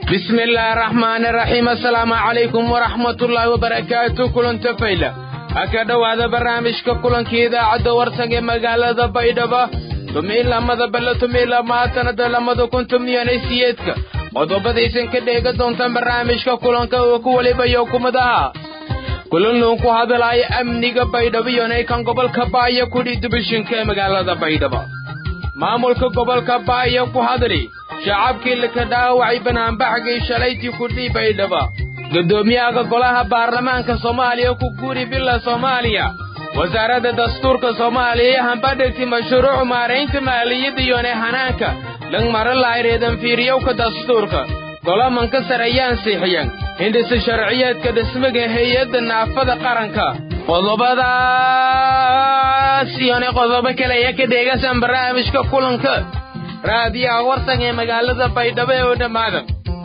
بسم الله الرحمن الرحيم السلام عليكم ورحمة الله وبركاته كلن تفيلة أكاد هذا برنامج كلن كذا عد ورسنج مقالة بيدبا تميل لما دبل تميل لما تند لما كنتم نيانيسيتك qodobadaysan ka dheega doontaan barnaamijka kulanka oo ku waliba iyo kumadaha kulan loo ku hadalaya amniga baydhabo iyo kan gobolka baaya kudhi dubishinka ee magaalada baydhabo maamulka gobolka baaya ku hadli shacabkii laka dhaawacay banaanbaxgii shalaytii kudhii baydhabo guddoomiyaha golaha baarlamaanka soomaaliya ku guuri bila soomaaliya wasaaradda dastuurka soomaaliya hambadhigti mashruuc maaraynta maaliyadda iyone hanaanka lang maralaireedan fiiriyowka dastuurka golamanka sare ayaan siixiyeen hindhisa sharciyeedka dhismaga hay-adda naafada qaranka qodobadaas iyone qodobo kale ayaa ka dheegasan barnaamijka kulanka raadiyaha warsan ee magaalada baydhabo ee oo dhammaada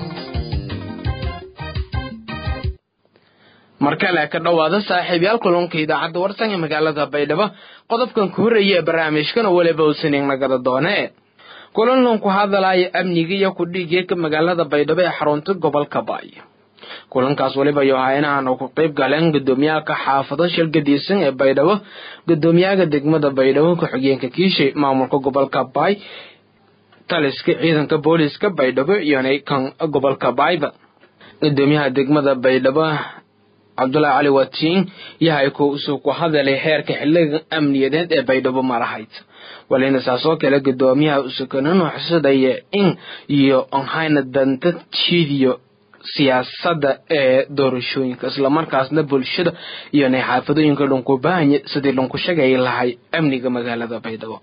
mar kale ka dhowaada saaxiibyaal kulanka idaacadda warsan ee magaalada baydhabo qodobkan ku horreeya ee barnaamijkana weliba uusanin nagada doonee kulanlan ku hadalaya amniga iyo kudhiigeeka magaalada baydhabo ee xarunta gobolka baay kulankaas weliba yohaynahan oo ku qayb galeen guddoomiyaha xaafado shilgadiisan ee baydhabo guddoomiyaha degmada baydhabo ku-xigeenka kiishay maamulka gobolka baay taliska ciidanka booliska baydhabo iyona kan gobolka baayba gudoomiyaha degmada baydhabo cabdulaahi cali watiin yahay ku usuu ku hadalay heerka xiliga amniyadeed ee baydhabo malahayd walina saasoo kale gudoomiyaha usukananu xusadaya in iyo onhayna danta jiidiyo siyaasadda ee doorashooyinka islamarkaasna bulshada iyo nay xaafadooyinka dhunkubaanya sidii dhunku shagay lahay amniga magaalada baydhabo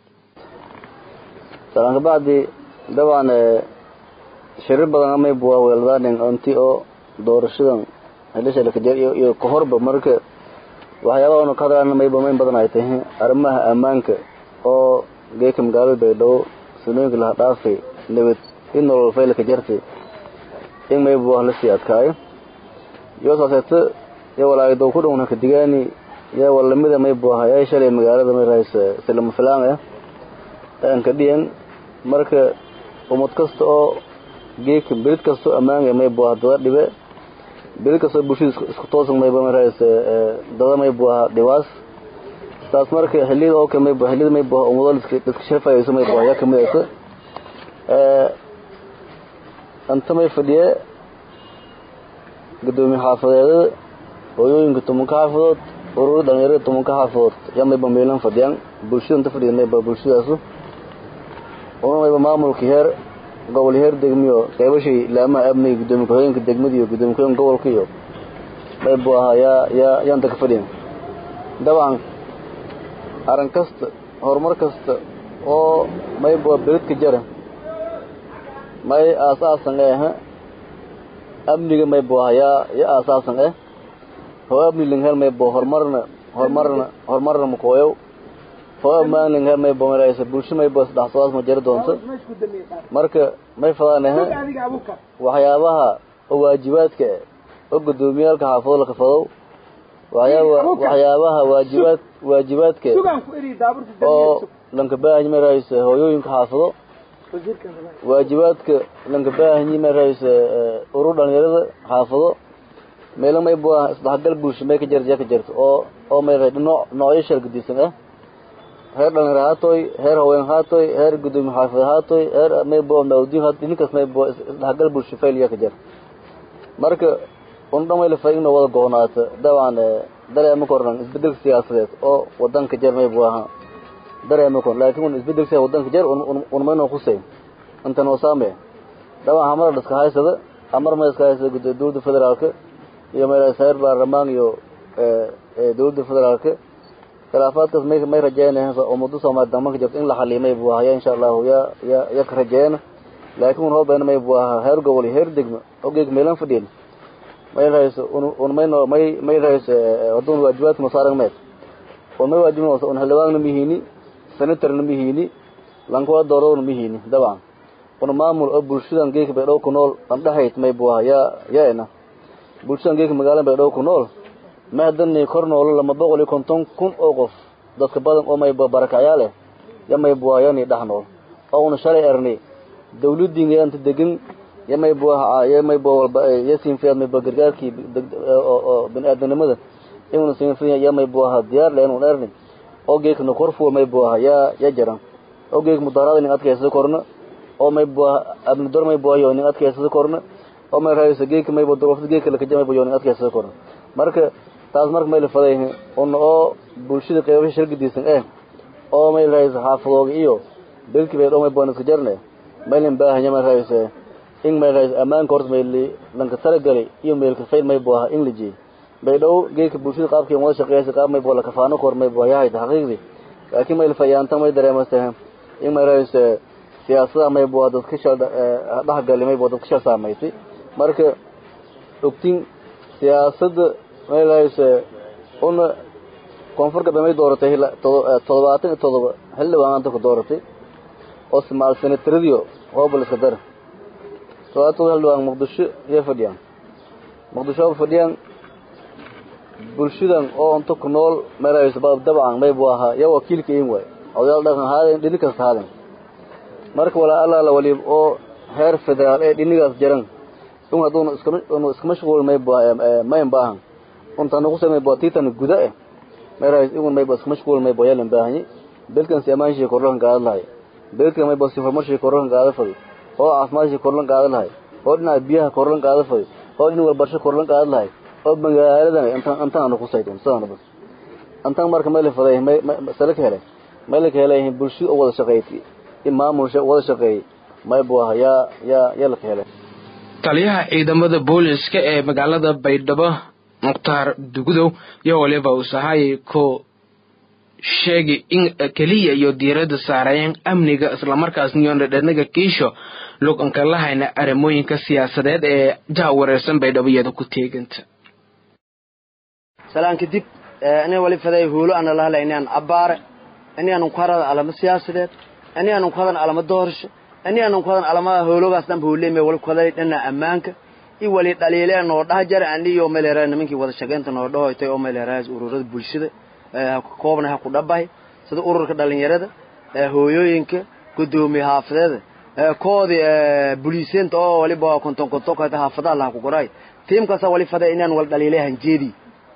salankabacdi dabcan shirir badan amay buwaa weeldaanin onti oo doorashadan helishalakajer iyo kahorba marka waxyaabaha onu ka hadlaan mayba mayn badan ay tahay arrimaha ammaanka oo geeka magaalada baydhabo sanooyinka laha dhaafay nabad in nolol faylaka jartay in mayba wax lasii adkaayo iyo saaseeto iyo walaagidow ku dhowna kadigaani yaa walamida maybu ahayaa shalay magaalada may rahaysa silama filaan ah aan ka dhiyan marka umad kasta oo geeka berid kastoo ammaanga maybu aha dada dhibe berid kastoo bulshada isku toosan mayba may rahaysa dada maybu aha dhibaas taas marka xiliyada oo kale maybu xiliyada maybu aha umado dadka shafayayso maybu ayaa kamid aysa anta may fadhiye gudoomiye xaafadeedada hooyooyinka tobanka xaafadood ururada dhalinyarada tobanka xaafadood yaa mayba meelan fadhiyaan bulshada inta fadhiya mayba bulshadaasu una mayba maamulka heer gobol heer degmiyo qeybashay laamaha amniga gudoomiye ku-xigeenka degmada iyo gudoomiye ku-xigeenka gobolka iyo maybu ahaa yaa yaa yaa inta ka fadhiyan dabcan arrin kasta horumar kasta oo mayba beridka jara may aasaasan eh amniga maybu aha yaa yaa aasaasan eh hoo amni linghel maybo horumarna horumarna horumarna makooyow hoo ammaan linghel maybo maraysa bulsho maybo isdhaxsadaas ma jari doonto marka may fadaan eh waxyaabaha oo waajibaadka eh oo gudoomiyaalka xaafado laka fadow waxyaaba waxyaabaha waajibaad waajibaadka oo lanka baahanyi maraysa hooyooyinka xaafado waajibaadka lanka baahanyi maraysa urur dhalinyarada xaafado meelo maybu ah isdhaxgal bulsho may ka jarta ka jarto oo oo may nooc noocyo shargadiisan ah heer dhalinyaro haatoy heer haween haatoy heer gudoomiye xaafid haatoy heer maybo mawdiin haatoy ninkaas maybo isdhaxgal bulsho failya ka jar marka un dhamayla fa inoo wada goonaato dabcan dareema kornan isbedelka siyaasadeed oo wadanka jar maybu aha dareema korn laakiin un isbedelka siyaasad wadanka jar un maynoo khuseyn intan oo saame dabcan hamara iska haysada amar ma iska haysada dowladda federaalka iyo mayr baarlamaan iyo dowladda federaalka khilaafaadkaas may may rajeynaya ummadda soomaali damanka jirto in la xaliyo may buu ahaya insha allahu ya ya ya ka rajeeyana laakiin un hoobeyna may buu ahaa heer gobol iyo heer degmo ogeeg meelan fadhiyen may rahayso un mayno may may rahayso wadun waajibaadka masaaran meed un may waajibna un xildhibaanna mihiini senatorna mihiini lankula dooradona mihiini dabcan un maamul oo bulshadan geeka baydhow ku nool an dhexayd may buu ahaa ya ya ena bulshadan geeka magaalada baydhow ku nool ma hadanay kor noolo lama boqol iyo konton kun oo qof dadka badan oo mayba barakacyaa leh ya maybuayani dhex nool oo una shalay ernay dawladdiinga anta degan iyo may bua iyo may bua walba iyo siinfiyaad may bua gargaarkii oo bini aadamnimada inuu siinfiya iyo may buaha diyaar le inuu dheerni oo geekna korfuwa may buaha yaa yaa jaran oo geek mudaarada nin adkaysada korna oo may buaha abnidor may buayo nin adkaysada korna oo may raayso geeka may bua durofta geeka lakaja may buyo nin adkaysada korna marka taas marka may la fadayhi una oo bulshada qeybasha shargadiisan eh oo may raayso xaafadooga iyo belki bay dho may buan iska jarne maylin baahanya may raayso in may raayso ammaanka horta mayli lanka talagalay iyo meelka fayl may buaha in la jeey bay dhow geedka bulshada qaabkii wada shaqeeysa qaab may bua lakafaano kor may bua yahayta xaqiiqdii laakiin may lafayaanta may dareemasa in may raayso siyaasadaha may bua dadka shal dhexgali may bua dadka shal saamaysay marka ogtin siyaasadda may raayso una koonfur galbeed may dooratay toddobaatan iyo toddoba xildhibaan maanta ku dooratay oo simaal senataradiyo hoobal iska dara toddobaatan todoba xildhibaan muqdisho iyo fadhiyaan muqdisho hoba fadhiyaan bulshadan oo unta ku nool meelahayso dabcan may buu ahaa iyo wakiilka in waay odayaal dhaqan haaden dhini kasta haaden marka walaa allaala waliib oo heer federaal ee dhinigaas jaran un hadduna iskama unu iska mashquul may bu mayn baahan untana ku samay bua tiitana guda eh meelahayso igun may bu iska mashquul may bu yaalin baahanyi belkan si ammaanshii korlokan qaada lahay belkan may bu si horumarshii korlokan qaada fadi oo caafimaadshii korlan qaada lahay oo dhinaca biyaha korlan qaada fadi oo dhin walbarsho korlan qaada lahay oo magaaladan intan intaan ku saytun sidaan bas intaan marka meel faday sala ka helay meel ka helay bulshada wada shaqeeyay imaamulsha wada shaqeeyay may buu yaa yaa yaa la helay taliyaha ciidamada booliska ee magaalada baydhabo mukhtaar dugudow iyo waliba uu sahay ko sheegay in keliya iyo diiradda saarayeen amniga islamarkaasna iyo dhadhanaga kiisho luganka lahayna arrimooyinka siyaasadeed ee jaha wareersan baydhabo iyada ku teeganta salaan kadib ina wali faday huulo ana lahla inaan abbaare inaan ku harada alama siyaasadeed inaan ku hadan alama doorasho inaan ku hadan alama hoologaas dhan huuleemay wali ku haday dhana ammaanka i wali dhaliileen noo dhaha jar aniyo meelera nimankii wada shaqeynta noo dhahoytay oo meelera ururada bulshada koobna ha ku dhabahay sida ururka dhalinyarada hooyooyinka gudoomiye xaafadeeda koodi buliiseenta oo waliba konton konton ka haafadaha laha ku goray tiimkaasa wali faday inaan wal dhaliilay hanjeedi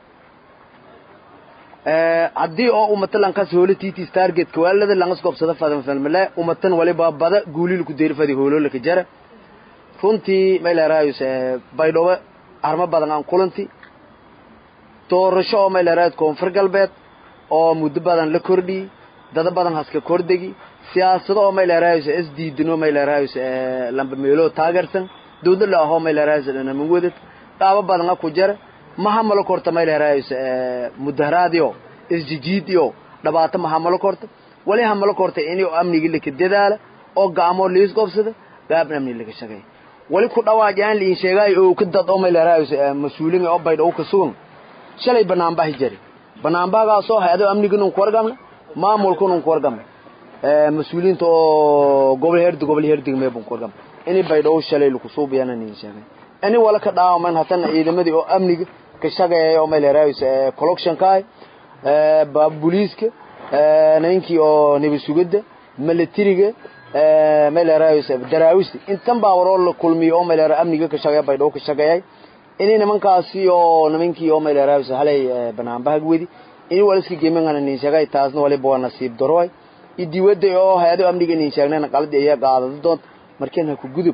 haddii oo umatan kas hoolo titis targetka waalada langas gobsada fadan falmale umatan waliba bada guulil ku deeri fadi hoololaka jara runtii maylerayus baydhabo armo badan aan kulanti doorasho oo maylerayus koonfur galbeed oo muddo badan la kordhiyey dada badan haska kordegi siyaasado oo maylerayus is diidino maylerayus lamba meelo taageersan dawladla ahoo maylerayus dhanaman wadad qaabo badana ku jara mahamalo korta maylerayus mudaharaadiyo isjijiidiyo dhibaato mahamalo korta wali hamalo korta ini amnigi laka dadaala oo gacmoo liis gobsada gaabna amni laga shaqeey wali ku dhawaajaan liin sheegay oo ka dad oo maylerayus mas-uuliin oo baydh oo ka sugan shalay banaanbahi jari banaanbahagaasoo hay-ado amniginun ku wargamna maamulkunun ku wargamna mas-uuliyiinta oo gobol herdi gobol herdig meebun ku wargamna ini baydhoo shalay laku suubiyana niin sheegay ini wala ka dhaawaman hatana ciidamadii oo amniga ka shaqeeya oo maylerayus collectionkaay booliiska ninkii oo nabasugada milatariga maylerayus daraawista intan baa waroo la kulmiyo oo maylera amniga ka shaqeeya baydhoo ka shaqeeyay ini nimankaasi oo nimankii oo maylerayus halay banaanbahag wedi ini wala iska gemangana niin sheegay taasna waliba waa nasiib daroay idiwada oo hay-ado amniga niin sheegnayna qaladi ayaa qaadada doonta markiin ha ku gudub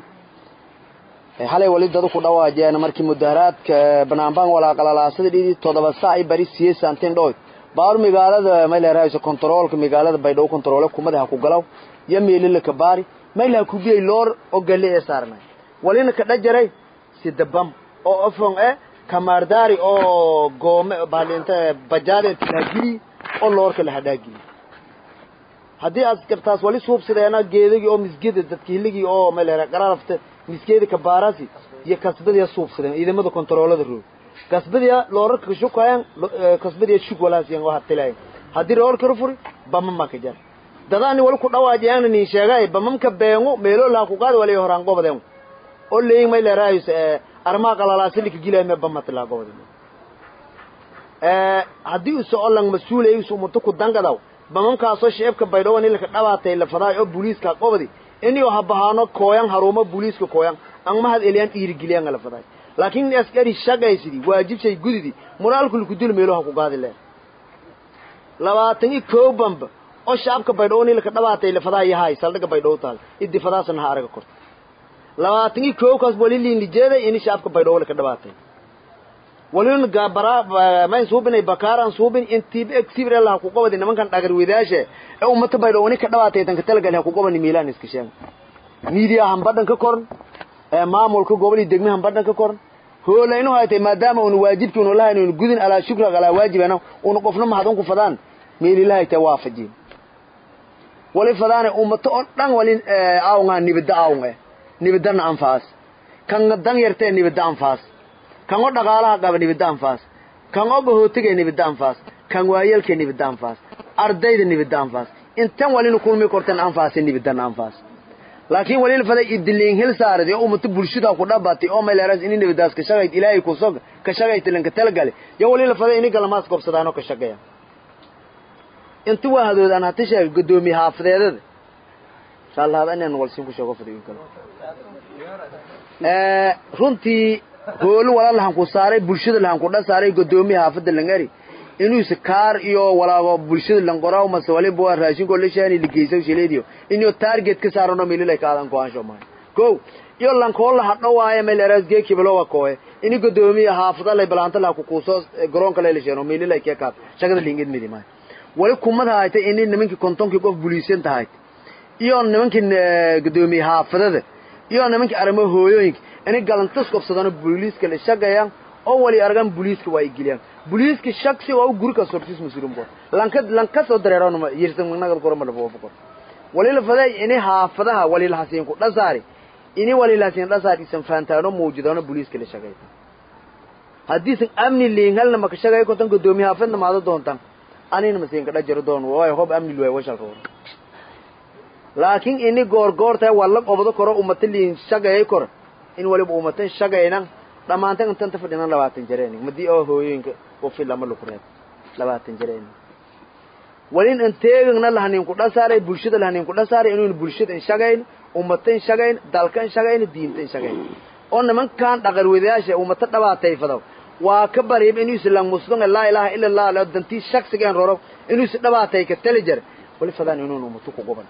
halay wali dadu ku dhawaajeen markii mudaharaadka banaanbaan walaaqalalaasada dhidi toddoba saac i bari siye santin dhoy baar magaalada maylerayso controolka magaalada baydhabo controole kumada ha ku galaw yo meelila ka baari mayl ha ku biyay loor oo galle ee saarnay walina ka dhajaray sidabam oo ofon e kamaardaari oo goome baalinta bajaade tilhagili oo loorka la hadhaagili haddii aad gartaas wali suubsadeena geedagii oo misgeda dadka hiligii oo malera qararafta misgeeda kabaarasi iyo kasbadiya suubsadeen ciidamada kontaroolada roog kasbadiya loorarka kashukayan kasbadiya shug walaasiyan oo hatilayan haddii loorka rufuri bama maka jar dadaani wali ku dhawaajiyana nin sheegay bamamka beengo meelo laa ku qaad wali horaan gobadeen oo leeyin may leeraayus armaa qalalaasili gilay me bamata laa gobadeen haddii u soo lang mas-uulay isu umato ku dangadaw bamamkaasoo shicibka baydhabo nilka dhabaatay la fadaay oo booliiska qobadi inio habahaano kooyan harumo booliiska kooyan ang mahad eliyaan dhiirigeliyaan ala faday laakiin askari shaqaysidii waajibshay gudidi moraalku likudul meelo ha ku gaadi leen labaatan i koo bamba oo shacabka baydhabo ni laka dhabaatay la fadaa yahay saldhiga baydhabo taal idi fadaasana ha araga korta labaatan i koo kaas wali liin lijeeday ini shacabka baydhabo laka dhabaatay walin gabara mayn suubinay bakaaran suubin intiib exibir allah ku qabadi nimankan dhagar wadaashe ee ummata baydhabo ni ka dhabaatay tan ka talagal ha ku qabani miilaan iska sheeg media han badhan ka koran ee maamulka gobol iyo degmahan badhan ka koran hoola inuu haytay maadaama uuna waajibkii unu lahayn unu gudin alaa shukra alaa waajibana unu qofna mahadun ku fadaan meelilahay ta waafajiin wali fadaane ummato oo dhan wali awnga nibida awnga nibidana anfaas kan dan yartee nibida anfaas kan oo dhaqaalaha qaba nibida anfaas kan oo bahootiga nibida anfaas kan waayelka nibida anfaas ardayda nibida anfaas intan walinu kulmi kortan anfaas nibidana anfaas laakiin wali faday idiliin hil saaradi oo ummata bulshada ku dhabatay oo meeleeras in nibidaas ka shaqayd ilaahay ku soo ka shaqayd lanka talagale yo wali faday in galamaas gobsadaan oo ka shaqeeya inta waa hadoodaan hata sheeg gudoomiye xaafadeedada inshallah inaan walsin ku sheego fadhiyo kale ee runtii hoolu wala lahan ku saaray bulshada lahan ku dhasaaray gudoomiye xaafada langari inuu sakaar iyo walaago bulshada lanqoraa mase wali bua raashinko la shaani ligeysa shileediyo inuu target ka saarano mililay kaadan ku ansho maa ko iyo lankoola hadho waaye meel eraas geeki bilowa kooye ini gudoomiye xaafada lay balaanta la ku kuuso garoonka lay leeshano mililay ka kaad shaqada lingid midi maa wali kumada haytay in nimankii kontonkii qof buliisan tahay iyo nimankii gudoomiye xaafadada iyo nimankii arrimo hooyooyinka inay galantas qabsadaan booliiska la shaqeeyaan oo wali argan booliiska waa igiliyaan booliiska shaksi waa guri ka sortis masuulin bo lanka lanka soo dareerano ma yirsan naga koro ma dhabo bako wali la faday inay xaafadaha wali la hasiin ku dhasaari inay wali la hasiin dhasaari isan faantaano muujidano booliiska la shaqeeyaan haddii san amni liingalna ma ka shaqeeyo konton gudoomiye xaafadna maado doontaan anina masiin ka dhajiro doon waayo hob amni luway washal koro laakiin ini goor goor tahay waa la qobdo koro ummata liin shaqeeyay koro in waliba ummatan shaqeynan dhammaantan intan ta fadhinan labaatan jareenig madii oo hooyooyinka ufi lama laku reeb labaatan jareenig walin inteegagna lahanin ku dhasaaray bulshada lahanin ku dhasaaray inuun bulshada in shaqayn ummata in shaqayn dalka in shaqayn diinta in shaqayn oo nimankan dhaqan wadayaasha ummata dhabaatayfado waa ka bariib inuu islam muslim laa ilaaha illa allah la dantii shakhsigan roro inuu is dhabaatay ka tali jar wali fadaan inuu ummatu ku goban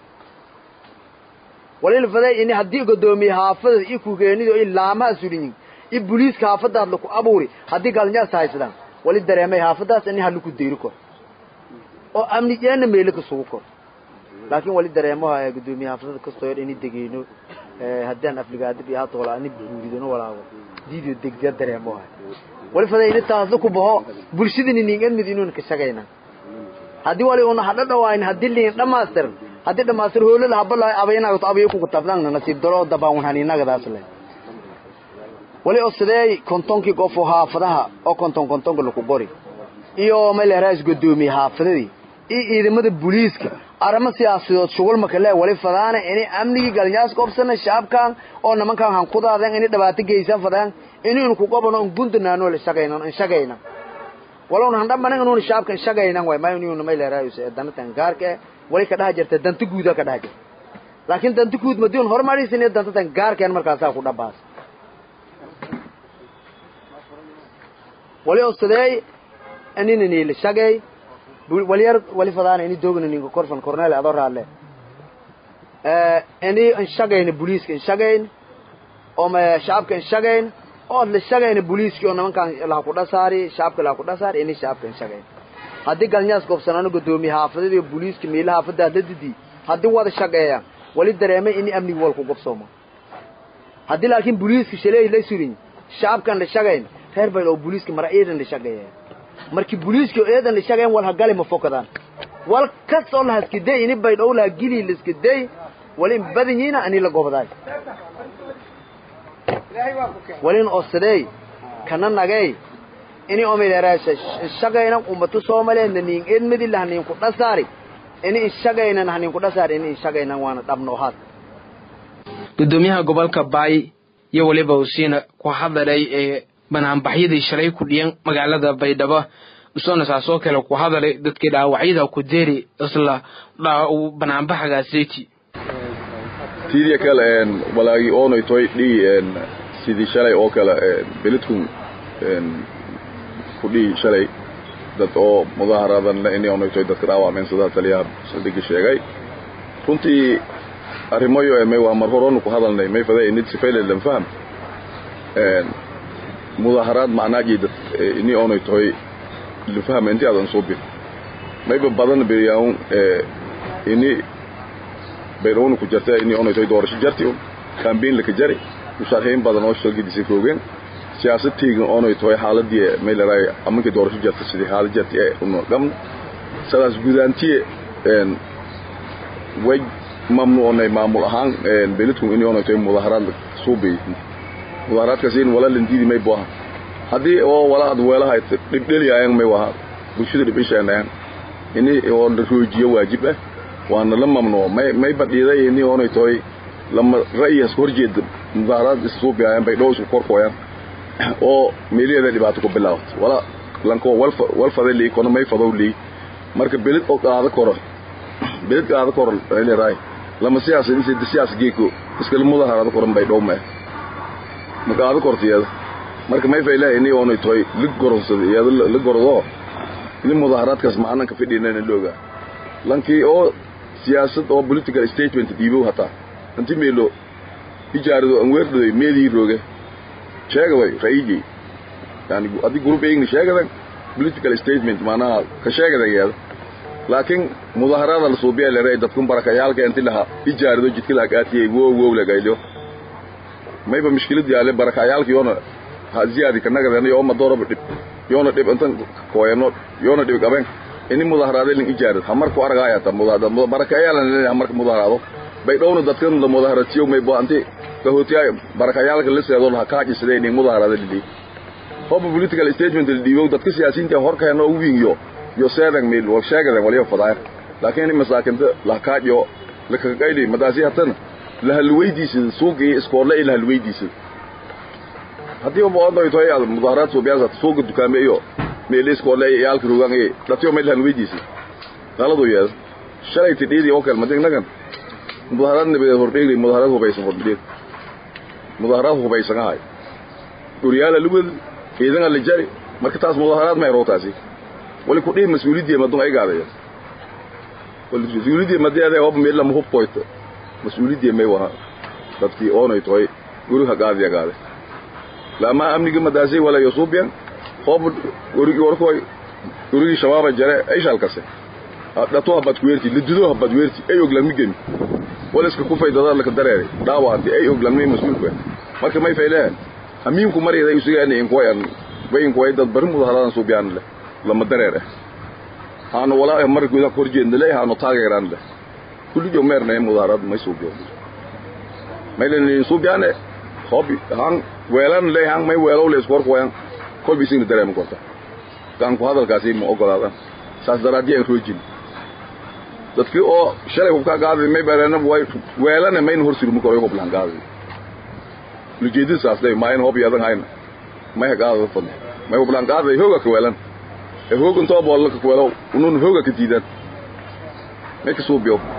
wali faday in haddii godoomiye haafada iyo ku geenido in laamaha sulinyin i booliiska haafadaad laku abuuri haddii galinyaas haysadaan wali dareemay haafadaas in hal ku deeri kor oo amni jeena meelo ka sugu kor laakiin wali dareemaha gudoomiye haafadada kastoo in degeeno haddaan afligaadib iyo hata wala ani buuridano walaago diidio degdeg dareemaha wali faday in taas ku baho bulshadini ningan mid inuun ka shaqayna haddii wali una hadha dhawaayn haddii liin dhammaystiran haddii dhammaystir hoolada habala abaynaga abayo ku kutabdan nasiib daro dabaan haninagadaas le wali oo sidee kontonkii qof oo haafadaha oo konton kontonka laku qori iyo meeleraas gudoomiye haafadadii iyo ciidamada booliiska arrimo siyaasadood shugul makale wali fadaana inay amnigii galinyaas qobsana shacabkan oo nimankan han ku daadeen inay dhibaato geysan fadaan inaynu ku qabano un guntanaano la shaqaynan in shaqayna walowna han dhammanan inuun shacabka in shaqaynan way ma inuu meeleraas dantan gaarka wali ka dhaha jirta danta guuda ka dhaha jirta laakiin danta guud madiun horumarisin dantatan gaarkeen markaasaa ku dhabaas wali osadeey anina niila shagay waliyar wali fadaana ini doogna ninka korfan cornel adoo raalle ini in shagayna booliiska in shagayn oo ma shacabka in shagayn oo la shagayna booliiska oo nimankan laha ku dhasaari shacabka laha ku dhasaari ini shacabka in shagayn haddii galinyaas goobsanaano gudoomiye haafadada iyo booliiska miila haafadaad la didi haddii wada shaqeeya wali dareemay ini amnigi walku gobsoomo haddii laakiin booliiska shaleey la surin shacabkan la shagayn reer bayl oo booliiska mara eedan la shaqeeya markii booliiska eedan la shaqeyn wal hagali ma fokadaan wal kastoo la haskiday ini baydh oo la gili la skiday walin badanyina ani la gobodaay walin osadey kana nagay ini omileeraasha shaqayna ummatu soomaaliya nanin edmadi lahanin ku dhasaari ini ishaqayna nahanin ku dhasaari ini ishaqayna waana dhabno had gudoomiyaha gobolka baay iyo weliba usiina ku hadalay ee banaanbaxyadii shalay ku dhiyan magaalada baydhabo usoona saasoo kale ku hadalay dadkii dhaawacyada ku deeri isla banaanbaxagaaseti tiidiya kale walaagii oonay toy dhii sidii shalay oo kale beledkun ku dhii shalay dad oo mudaaharadan inay oonay toy dadka dhaawacmeen sidaa taliyaha saldhigi sheegay runtii arrimoyo may waa mar horonu ku hadalnay may faday inid sifayla lan faham mudaaharaad macnaaji dad ini oonay toy lan faham inti adan soo bir mayba badan beryaun ini baydhowna ku jarta ini oonay toy doorasho jarti un kambeyn laka jari musharaxiin badan oo shalgidisa roogeen siyaasad teegin oonay toy xaaladii may laraay amankii doorasho jarta sidii xaalad jarti ee una gamna sidaas gudaantiye way mamnuucnay maamul ahaan beledkun in oonay toy mudaaharaad suubay mudaaharaadkaas in wala landiidi may bu aha haddii oo wala ad weelahay dhibdheliyayan may waha bulshada dhibisheenayan ini oo la roojiyo waajib ah waana la mamnuuc may may badhiiday ini oonay toy lama ra'yigaas ka horjeeda mudaaharaad issuubiyayan bay dhow isku korkooyan oo meeliheeda dhibaato ku bilaawat wala lankoo walfaday lii kono may fadow lii marka beled oo qaado koro beled qaado koro leedahay lama siyaas insi siyaas geeko iskala mudaaharaado koran bay dhow mee ma qaado kortiyada marka may fayla ini oonay toy la goronsada iyada la gordo ini mudaaharaadkaas macnanka fidhinana looga lankii oo siyaasad oo political statement dhiibow hataa inti meelo ijaarado aan weerdhaday meedii rooge sheega way ra'yigii yani haddii group eegni sheegadan political statement macnaha ka sheegadan yeeda laakiin mudaaharaada la suubiya leeray dadkun barakayaalka inti laha ijaarado jidka laha qaatiyay wow wow lagaylo mayba mishkilad yaale barakayaalka yoona ha ziyaadi kanagadana yooma dooraba dhib yoona dhib intan kooyano yoona dhib qaben ini mudaaharaade lin ijaarad hamarku aragaayata barakayaalan hamarka mudaaharaado bay dhowna dadkan la mudaharatiyo may baanti kahootiya barakayaalka la seedo la kaaji sidee nin mudaharada lili hoba political statement li diibo dadka siyaasiyiinta horkayna ugu wiinyo yo seedan meel wal sheegadan waliyo fadaa laakiin masaakinta la kaajo la ka qayli madaasi hatan la halweydiisa suuqii iskoole ila halweydiisa hadii oo boodo ay tahay mudaharad soo biyaasa suuqa dukaame iyo meel iskoole yaalka rugan ee dadka meel halweydiisa qaladu yaad shalay tididi oo kale madinagan mudaharad nabadeed hordheegay mudaharad hubaysan hordheeg mudaharad hubaysan ahay guryaala lugad ciidana la jari marka taas mudaharad may rootaasi wali ku dhii mas'uuliyadii madun ay gaadaya wali mas'uuliyadii madeeda oo meel lama hub qoyto mas'uuliyadii may waha dadkii oonay toy guriga gaadiya gaade lama amniga madaasi wala yusubiyan hob gurigi warkoy gurigi shabaaba jare ay shalkase dhato habad kuweerti lidido habad weerti ay og lama gemi wala iska ku faydada la ka dareeray dhaawaanti ay og lama mas'uulka marka may fayleen amiinku mariyada isugaani in koyan bayin koy dad bari mudaharadan soo biyaan le lama dareere aanu walaa mar gudaha kor jeednale aanu taageeraan le kulli jo meerne mudaharad may soo biyo maylen soo biyaane hobi han weelan le han may weelo le iskor koyan kol bisin dareem korta kan ku hadalkaasi ma ogolaadan saas daraadii aan roojin dadkii oo shalay hubka qaaday may bareena way weelana mayn hor sirmu karo hub lan qaaday lujeedin saas day mayn hob yadan hayna may qaaday fadhi may hub lan qaaday hooga ka weelan ee hoogan too bool ka weelo unun hooga ka diidan may ka soo biyo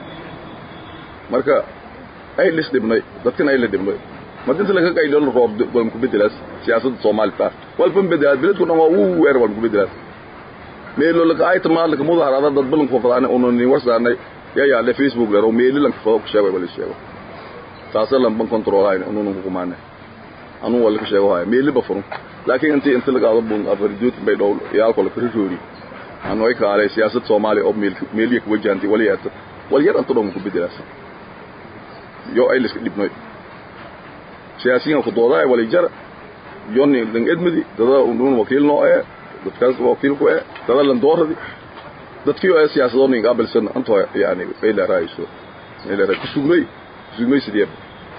marka ay lis dibnay dadkan ay la dibnay madinta laga qaylo roob wal ku bedelaas siyaasadda Soomaaliya wal ban bedel biladku dhan waa uu weer wal ku bedelaas meelo laga ay tamaal laga mudaharada dad balan ku fadaan oo ni warsaanay ya ya le facebook la meelo lan ku sheegay wala sheego taas lan ban control ay oo nu ku maana anu wala ka sheego hay meelo ba furun laakiin intii inta laga qado bun afaridood bay dhow yaal kala ka roori anu ay kaalay siyaasad Soomaaliya oo meel meel yak wajaanti wala yaata wal yar antu dhan ku bedelaas yo ay liska dibnay siyaasiyiin ku doodaa wala jar yoni dan edmidi dada uu wakiil noo ee dadkaas wakiil ku ee dada lan dooradi dadkii oo siyaasadoon in qabalsan anto yaani bayla raayso ila ra kusugnay kusugnay sidii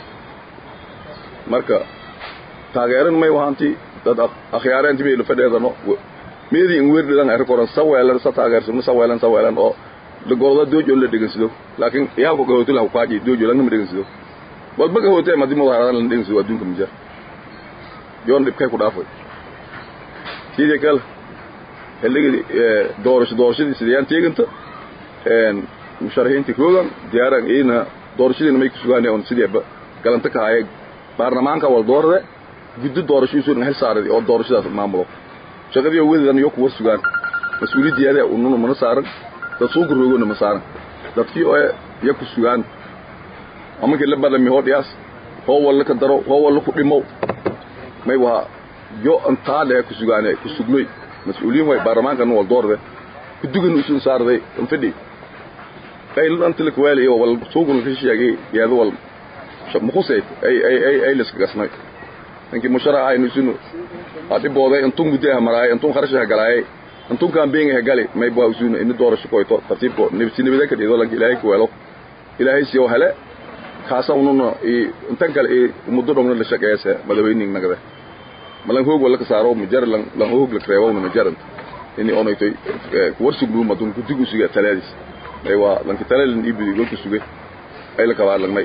marka taageeran may wahanti dad akhyaaran tibi la fadheedano meedi in weerdadan ay koran saweelan sa taageersan saweelan saweelan oo la gorda doojo la dhigansido laakiin iyaalku gahooto la kaaji doojo la ma dhigansido walba gahooto ma dimo haradan la dhigansido adduunka mijar yoon dhibkay ku dhaafay sidii kale xilligii doorasho doorashadii sidayaan teeganta musharaxiintii koogan diyaaran iina doorashadiina may ku sugaanay oon sideeba galanta ka haya baarlamaanka wal doorade guddi doorashadiisu hel saaradi oo doorashadaas maamulo shaqadii wedadan iyo kuwa sugaan mas-uuliyaddeeda ununa mana saaran dad suuqa roogona ma saaran dadkii oo iyo ku sugaan amankii la badami hoo dhiyaas hoo walla ka daro hoo walla ku dhimow may waa yo antaale ku sugaane ku sugnoy mas-uuliyiin way baarlamaankan wal doorde kudugan usun saarday anfadhi qaylan antila kuwaali iyo wal suuquna ka sheegay yaado wal mukhusay ay ay ay ay liska gasnay ninkii musharax aynu isinu adibooday intun muddaha maraay intun kharashaha galaayay intun kaambeengaha gali may baa usunu ini doorasho koyto tartiibko nibsi nibada ka dhido lanka ilaahay ku weelo ilaahay siyo hele kaasa ununa intan kale i muddo dhogna la shaqeeyase madaxweyning nagade malan hoog wala ka saaro majar lan lan hoog la kreewo na majarant ini onaytoy kuwarsuglu madun kudigu suga talaadis ay waa lanka talaalin ibidi golka suge ay la kabaa lagnay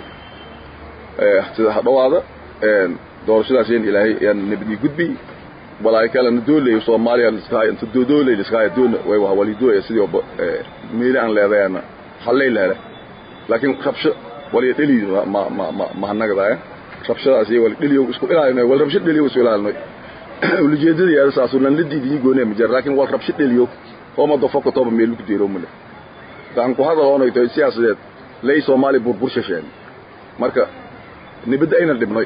sida hadhawaada doorashadaas in ilaahay yaan nabadii gudbi walaay kale na doolay Soomaaliya liskaay inta doolay liskaay doon way waa walido sidii oo meeli aan leedayna halay leeyahay laakiin qabsho wali dhali ma ma ma ma hanagadaay qabshadaas iyo wali dhaliyo isku ilaalinay wal rabsho dhaliyo isku ilaalinay ulijeedadii ay saasu lan lidii goonay ma jar laakiin wal rabsho dhaliyo oo ma dofo ko toba meel ku diiro male gaan ku hadal oo ay siyaasadeed lay Soomaali burbur shasheen marka nibada ayna dhibnay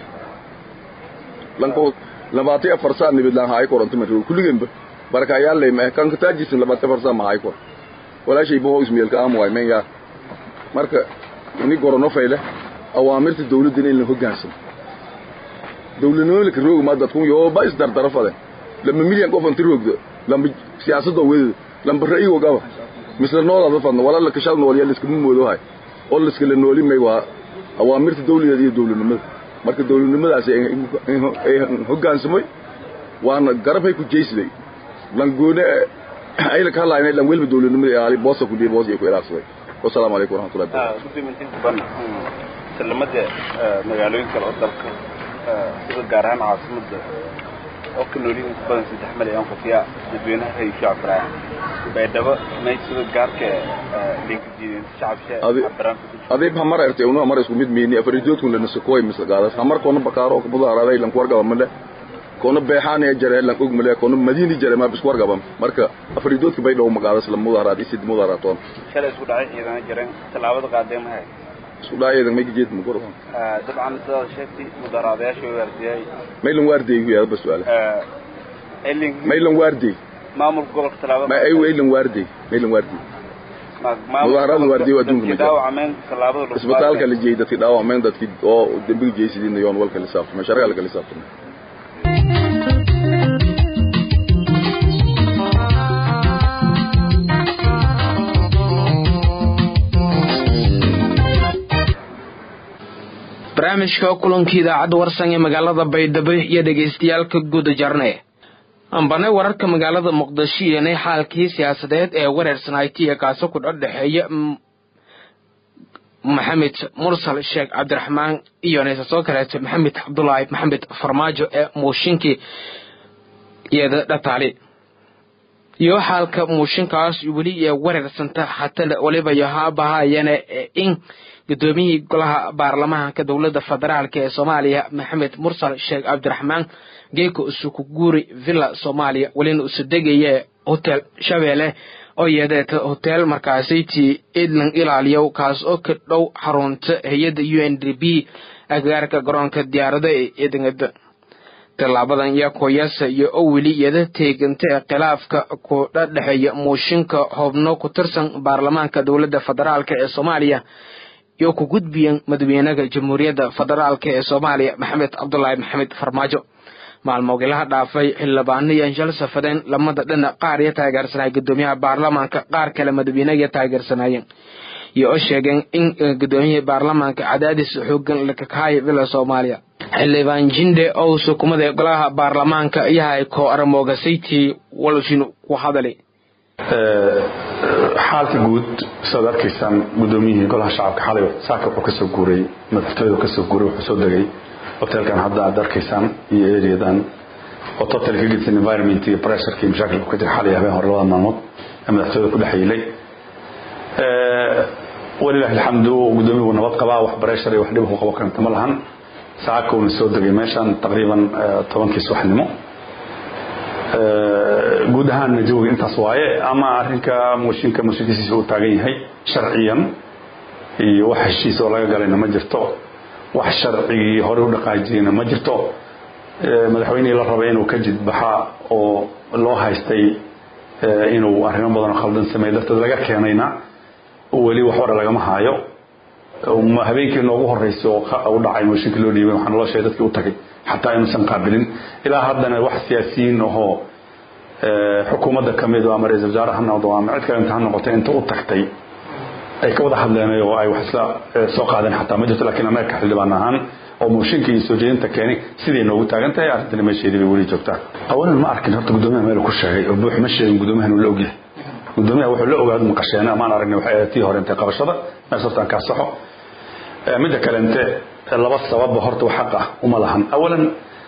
lanko labaatan afar saac nibid laan haay koranto marka kulligeenba barakayaal leey ma kan ka taajisin labaatan afar saac ma haay kor walaashay boo ismeelka am waay men ya marka ini gorono fayle awaamirta dawladda in la hoggaansan dawladnimada roog ma dadku yo ba is dardaro fade lama milyan qof inta roogdo lama siyaasadda weedo lama ra'yiga gaba misla noolada fadna wala la kashal nool yalla iska moodo hay oo la iska la nooli may waa awaamirta dawladda iyo dawladnimada marka dawladnimadaasi ay hoggaansamay waana garabhay ku jeysday langoone ayla ka hadlaynay lan welba dawladnimada ilaali boosa ku dhiib boos iyo ku ilaabsaday wasalaamu calaykum waraxmatullahi wabarakatuh gudoomintiinta ban salamada magaalooyin kale oo dalka sida gaar ahaan caasimada oo ka noolyihin ku badan saddex malyan qofiya dadweynaha hay shacabka baydhabo may sida gaarka linka diideen shacabsha adib hamar erte unu hamar isku mid miini afaridoodkun la nasakoy misla gaadas hamar koona bakaaro ko budaaraday lan kuwargaba male koona beexaanaya jare lan og male koona madiini jare ma bisku wargaba marka afaridoodka bay dhow magaadas la mudaaraad isid mudaaraatoon shalay isku dhacay ciidana jireen tallaabada qaadeen mahay isku dhacayeedan may geed ma goro dabcan sidaad sheegtay mudaaraadayaasha waardiyay maylan waardeey ku yaada basu'aala maylan waardeey maamulka gobolka tallaabada ma ay waylan waardeey maylan waardeey mudaharada waardiyo adduunka ma jiro isbitaalka la jeeyay dadkii dhaawacmeen dadkii oo dembiga jeysidiina yoon walka la saabtamay sharciga laga saabtamay barnaamijka kulankii idaacadda warsan ee magaalada baydhabo iyo dhegaystayaalka guda jarne ambane wararka magaalada muqdisho iyoonay xaalkii siyaasadeed ee wareersanaaytiya kaasi ku dhadhexeeya maxamed mursal sheekh cabdiraxmaan iyo soo kaleeto maxamed cabdulaahi maxamed farmaajo ee muushinkii iyada dhataali iyo xaalka muushinkaas weli ee wareersanta hatale waliba yohaabahayana in gudoomiyihii golaha baarlamaanka dowladda federaalk ee soomaaliya maxamed mursal sheekh cabdiraxmaan geeko isuku guuri villa soomaaliya welina isu degaya hotel shabeelle oo yeedeeta hotel markaasaytii idlan ilaaliyow kaas oo ka dhow xarunta hay-adda u n d b agagaarka garoonka diyaarada ee idingada tallaabadan iyo koyasa iyo oo weli iyada teeganta ee khilaafka ku dhadhexeeya muushinka xubno ku tirsan baarlamaanka dowladda federaalk ee soomaaliya iyo ku gudbiyan madaxweynaha jamhuuriyadda federaalk ee soomaaliya maxamed cabdulaahi maxamed farmaajo maalmoogilaha dhaafay xildhibaano iyo anshal safadeen lamada dhinac qaar iyo taageersanaya gudoomiyaha baarlamaanka qaar kale madaxweynaha taageersanayeen iyo oo sheegeen in gudoomiyihii baarlamaanka cadaadis xoogan lakakahayo villa soomaaliya xildhibaan jinde oo sukumada golaha baarlamaanka yahay koo aramoogasaytii walshin ku hadali xaalka guud saad arkaysaan gudoomiyihii golaha shacabka xalay saaka wuxuu kasoo guuray madaxtooyadu kasoo guuray wuxuu soo degay hotelkan hadda aad arkaysaan iyo areadan oo total ka gedsan environment iyo pressureka iyo mashaakilku ka jira xalay habeen hore labada maalmood ee madaxtooyada ku dhex yeelay walilahi alxamdu guddoomiyahu nabad qabaa wax bareeshar iyo wax dhib ku qabo karanta ma lahan saakowna soo degay meeshan taqriiban tobankii subaxnimo guud ahaanna jawiga intaas waaye ama arrinka mooshinka mooshinkiisiisa uu taagan yahay sharciyan iyo wax heshiis oo laga galayna ma jirto wax sharcigii hore u dhaqaajiyeyna ma jirto madaxweynihii la rabay inuu ka jidbaxa oo loo haystay inuu arrimo badan oo khaldan sameey darteed laga keenayna weli wax hore lagama haayo habeenkii noogu horreysay oo u dhacay mooshinkii loo dhiibay waxaa naloo sheegay dadkii u tagay xataa inuusan qaabilin ilaa haddana wax siyaasiyiin ahoo xukuumadda ka mid ama ra-isul wasaare ha noqdo ama cid kale inta ha noqotay inta u tagtay ay ka wada hadleen oo ay wax isla soo qaadeen xataa ma jirto lakiin annaga ka xildhibaan ahaan oo mooshinka iyo soo jeedinta keeni siday noogu taagan tahay arrintani meesheedii bay weli joogtaa awalan ma arkin horta guddoomiyaha meel ku sheegay oo buux ma sheegin guddoomiyahan uu la ogyahay guddoomiyaha wuxuu la ogaado maqasheena maan aragnay waxay ahayd tii hore intay qabashada mees hortaan kaa saxo midda kale inte laba sababba horta wax xaq ah uma lahan awalan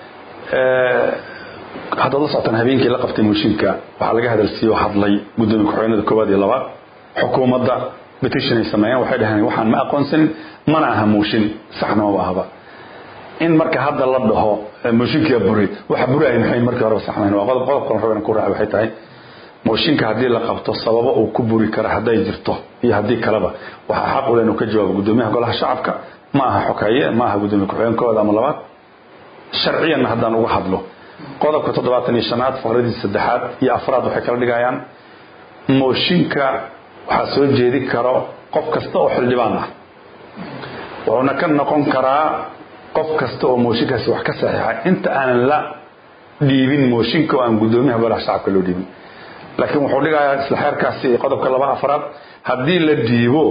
haddaad la socotaan habeenkii la qabtay mooshinka waxaa laga hadalsiiye oo hadlay guddoomiya ku-xigeenada koowaad iyo labaad xukuumadda petition ay sameeyeen waxay dhaheen waxaan ma aqoonsanin mana aha mooshin saxna maba ahaba in marka hadda la dhaho mooshinkiia buri waxa buraay maxay markii horeba saxnayn waa qodob qodob qalan rabeen ku raaci waxay tahay mooshinka haddii la qabto sababo uu ku buri kara hadday jirto iyo haddii kaleba waxaa xaq u leh inuu ka jawaabo guddoomiyaha golaha shacabka ma aha xokeeye ma aha guddoomiya ku-xigeen koowaad ama labaad sharciyanna haddaan uga hadlo qodobka toddobaatan iyo shanaad faqradiisa saddexaad iyo afraad waxay kala dhigayaan mooshinka waxaa soo jeedi karo qof kasta oo xildhibaan ah wuxuuna ka noqon karaa qof kasta oo mooshinkaasi wax ka saxiixa inta aanan la dhiibin mooshinka oo aan guddoomiyaha golaha shacabka loo dhiibin laakiin wuxuu dhigayaa isla xeerkaasi qodobka laba afraad haddii la dhiibo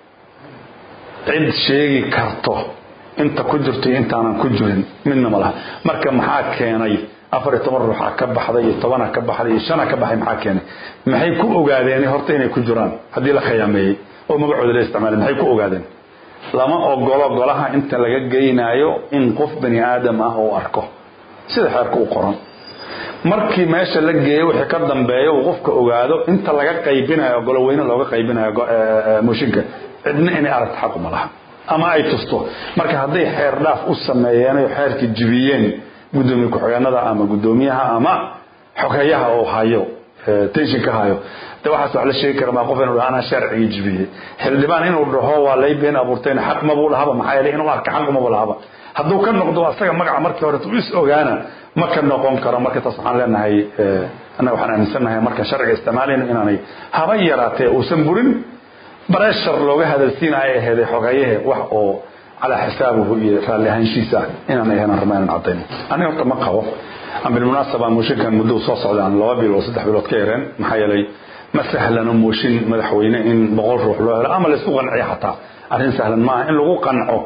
cid sheegi karto inta ku jirto iyo intaanan ku jirin midna ma laha marka maxaa keenay afar iyo toban ruuxa ka baxday iyo tobana ka baxday iyo shana ka baxay maxaa keenay maxay ku ogaadeen horta inay ku jiraan haddii la khiyaameeyey oo magacooda la isticmaalay maxay ku ogaadeen lama ogolo golaha inta laga geynaayo in qof bani aadam ah oo arko sida xeerka u qoran markii meesha la geeyo wixii ka dambeeya uu qofka ogaado inta laga qaybinayo goloweyne looga qaybinayo mooshinka cidna inay aragto xaquma laha ama ay tusto marka hadday xeer dhaaf u sameeyeen oo xeerkii jibiyeen guddoomiye ku-xigeenada ama guddoomiyaha ama xogeeyaha oo hayo tenshinka hayo de waxaas wax la sheegi kara maa qof inuu dhaha anaa sharcigii jibiyey xildhibaan inuu dhaho waa lay been abuurteen xaq mabuu lahaba maxaa yeelay inuu arka xaq maba lahaba hadduu ka noqdo asaga magaca markii hore u is ogaana ma ka noqon karo marka taas waxaan leenahay annaga waxaan aaminsannahay marka sharciga isticmaalayno inaanay haba yaraatee uusan burin bareshar looga hadalsiinaya aheeday xogeeyahe wax oo calaa xisaabihu iyo raalli ahaanshiisa inaan ahayn rabna inaan cadayno aniga horta ma qabo aan bilmunaasaba mooshinkan muddo soo socda aan laba bilood saddex bilood ka yareen maxaa yeelay ma sahlano mooshin madaxweyne in boqol ruux loo helo ama laysku qanciyo xataa arrin sahlan maaha in lagu qanco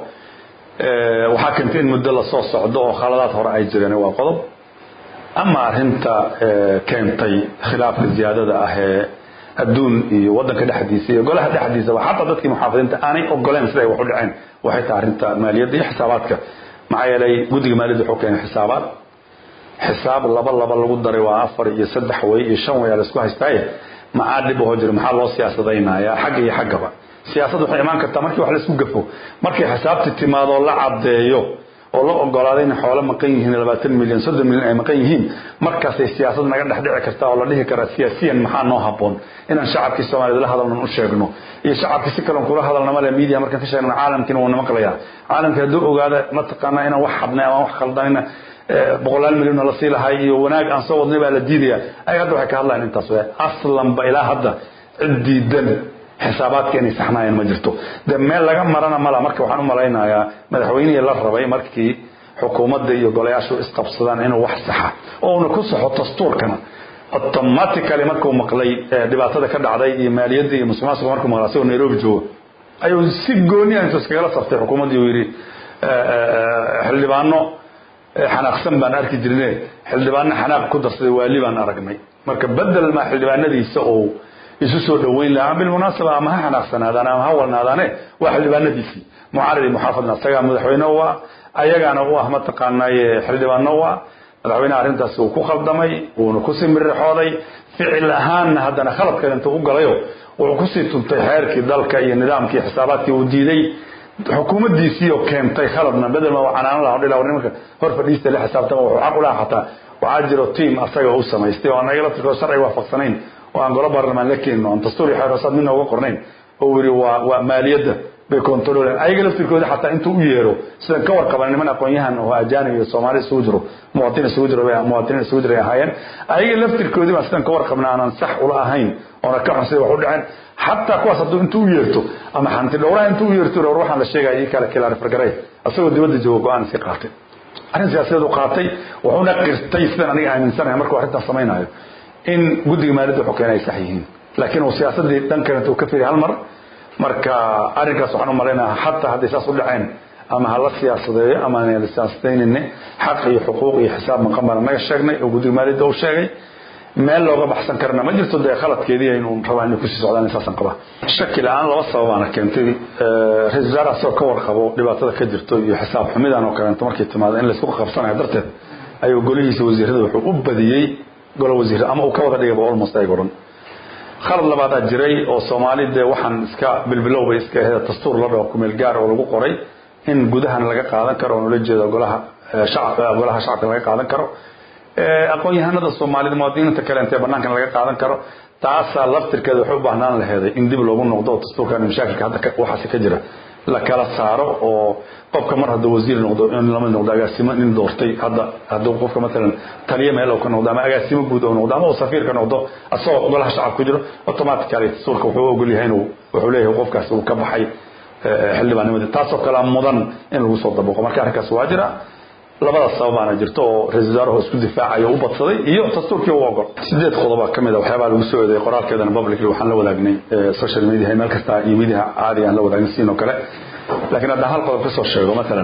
waxaa keentay in muddo lasoo socdo oo khaladaad hore ay jireen waa qodob ama arrinta keentay khilaafka ziyaadada ah ee adduun iyo wadanka dhexdiisa iyo golaha dhexdiisaba xataa dadkii muxaafadiinta aanay ogoleen siday wax u dhaceen waxay tahay arrinta maaliyadda iyo xisaabaadka maxaa yeelay guddiga maaliyadda wuxuu keenay xisaabaad xisaab laba laba lagu daray waa afar iyo saddex way iyo shan way aa laisku haystaaye maxaa dhib ahoo jira maxaa loo siyaasadaynayaa xagga iyo xaggaba siyaasad waxay imaan kartaa markii wax laisku gafo markay xisaabti timaado la caddeeyo oo la ogolaaday in xoolo maqan yihiin labaatan milyan soddon milyan ay maqan yihiin markaasay siyaasad naga dhex dhici kartaa oo la dhihi karaa siyaasiyan maxaa noo habboon inaan shacabkii soomaaliyed la hadalnan u sheegno iyo shacabkii si kalen kula hadalna male media markaan ka sheegna caalamkiina wuuna maqlayaa caalamkii hadduu ogaada mataqaanaa inaan wax xadnay ama wax khaldanayna boqolaal milyonna la sii lahay iyo wanaag aan soo wadnay baa la diidaya ay hadda waxay ka hadlayaan intaas we aslanba ilaa hadda cid diidan xisaabaadka inay saxnaayeen ma jirto de meel laga marana mala marka waxaan u malaynayaa madaxweynihii la rabay markii xukuumadda iyo golayaashu isqabsadaan inuu wax saxa oo una ku saxo dastuurkana automatically markuu maqlay dhibaatada ka dhacday iyo maaliyadda iyo musuqmaasuqa markuu maqlay asagoo nairobi joogo ayuu si gooni ah intuu iskagala saftay xukuumaddii uu yidhi xildhibaano xanaaqsan baan arki jirne xildhibaano xanaaq ku darsaday waali baan aragnay marka bedel maa xildhibaanadiisa oo isu soo dhoweyn lahaa bilmunaasaba ama ha xanaaqsanaadaan ama ha walnaadaane waa xildhibaanadiisii mucaaridi muxaafadna isagaa madaxweyne u ah ayagaana u ah mataqaanaaye xildhibaano u ah madaxweynaha arrintaasi uu ku khaldamay wuuna kusii mirirxooday ficil ahaanna haddana khaladkeeda intuu u galayo wuxuu kusii tuntay xeerkii dalka iyo nidaamkii xisaabaadkii uu diiday xukuumaddiisii oo keentay khaladna bedel ma canaanan laha dhila nimanka hor fadhiista la xisaabtama wuxuu xaq u laha xataa waxaa jiro tiam asaga u samaystay oo aan ayaga laftirkooda sharciga waafaqsanayn oo aan golo baarlamaan la keenin oo aan dastuur iyo xeeroosaad midna uga qornayn oo yidhi waa waa maaliyadda bay controleen ayaga laftirkooda xataa intuu u yeero sidan ka warqaban niman aqoon-yahan oo ajaanib iyo soomaali isugu jiro muwaadin isugu jiro muwaadiniin isugu jiro ay ahaayeen ayaga laftirkoodii baan sidan ka warqabna aanan sax ula ahayn oona ka xun sida wax u dhaceen xataa kuwaas hadduu intuu u yeerto ama xanti dhowraha intuu u yeerto war waxaan la sheegaya ii kala kilaarifargaray asagoo dibadda jooga go-aan iska qaatay arrin siyaasadeed u qaatay wuxuuna qirtay sidan aniga aaminsanahay markuu arrintan samaynayo in guddiga maaliyadda wuxuu keenay ay sax yihiin laakiin uu siyaasaddii dhan kale intuu ka firi hal mar marka arrinkaas waxaan u malaynayaa xataa hadday saas u dhaceen ama ha la siyaasadeeyo ama aan la siyaasadeynine xaq iyo xuquuq iyo xisaab maqan baan naga sheegnay oo guddiga maaliyadda uu sheegay meel looga baxsan karna ma jirto dee khaladkeedii aynu rabaa inay kusii socdaan saasan qabaa shaki la-aan laba sababaana keentay ra-isul wasaare asagoo ka warqabo dhibaatada ka jirto iyo xisaab xumidan oo kaleeto markay timaado in laysku qabsanayo darteed ayuu golihiisa wasiirada wuxuu u badiyey golo wasiir ama uu ka wada dhigaba almost ayaga odhan khalad labaadaa jiray oo soomaali dee waxaan iska bilbilow bay iska ahayd dastuur la dhaho kumeel gaar oo lagu qoray in gudahan laga qaadan karo oo nula jeedo golaha shacabka golaha shacabka laga qaadan karo aqoon-yahanada soomaalida muwaadiniinta kale intee banaankan laga qaadan karo taasaa laftirkeeda waxay u baahnaan laheeday in dib loogu noqdo oo dastuurkan mashaakilka hadda waxaasi ka jira la kala saaro oo qofka mar hadduu wasiir noqdo in lama noqdo agaasimo nin doortay hadda hadduu qofka matalan taliye meel ka noqdo ama agaasimo guud oo noqdo ama uu safiirka noqdo asagoo golaha shacab ku jiro automatically dastuurka wuxuu ogol yahay inuu wuxuu leeyahay qofkaas uu ka baxay xildhibaannimadii taasoo kale mudan in lagu soo dabaqo marka arrinkaas waa jira labadaas sababaana jirto oo ra-isul wasaarahu isku difaacayo u badsaday iyo dastuurkii u ogol sideed qodoba ka mid a waxyaabaa lagu soo eedeeyay qoraalkeedana publicly waxaan la wadaagnay social media meel kasta iyo midiha caadiga aan la wadaagnin siinoo kale laakiin haddaan hal qodob kasoo sheego matalan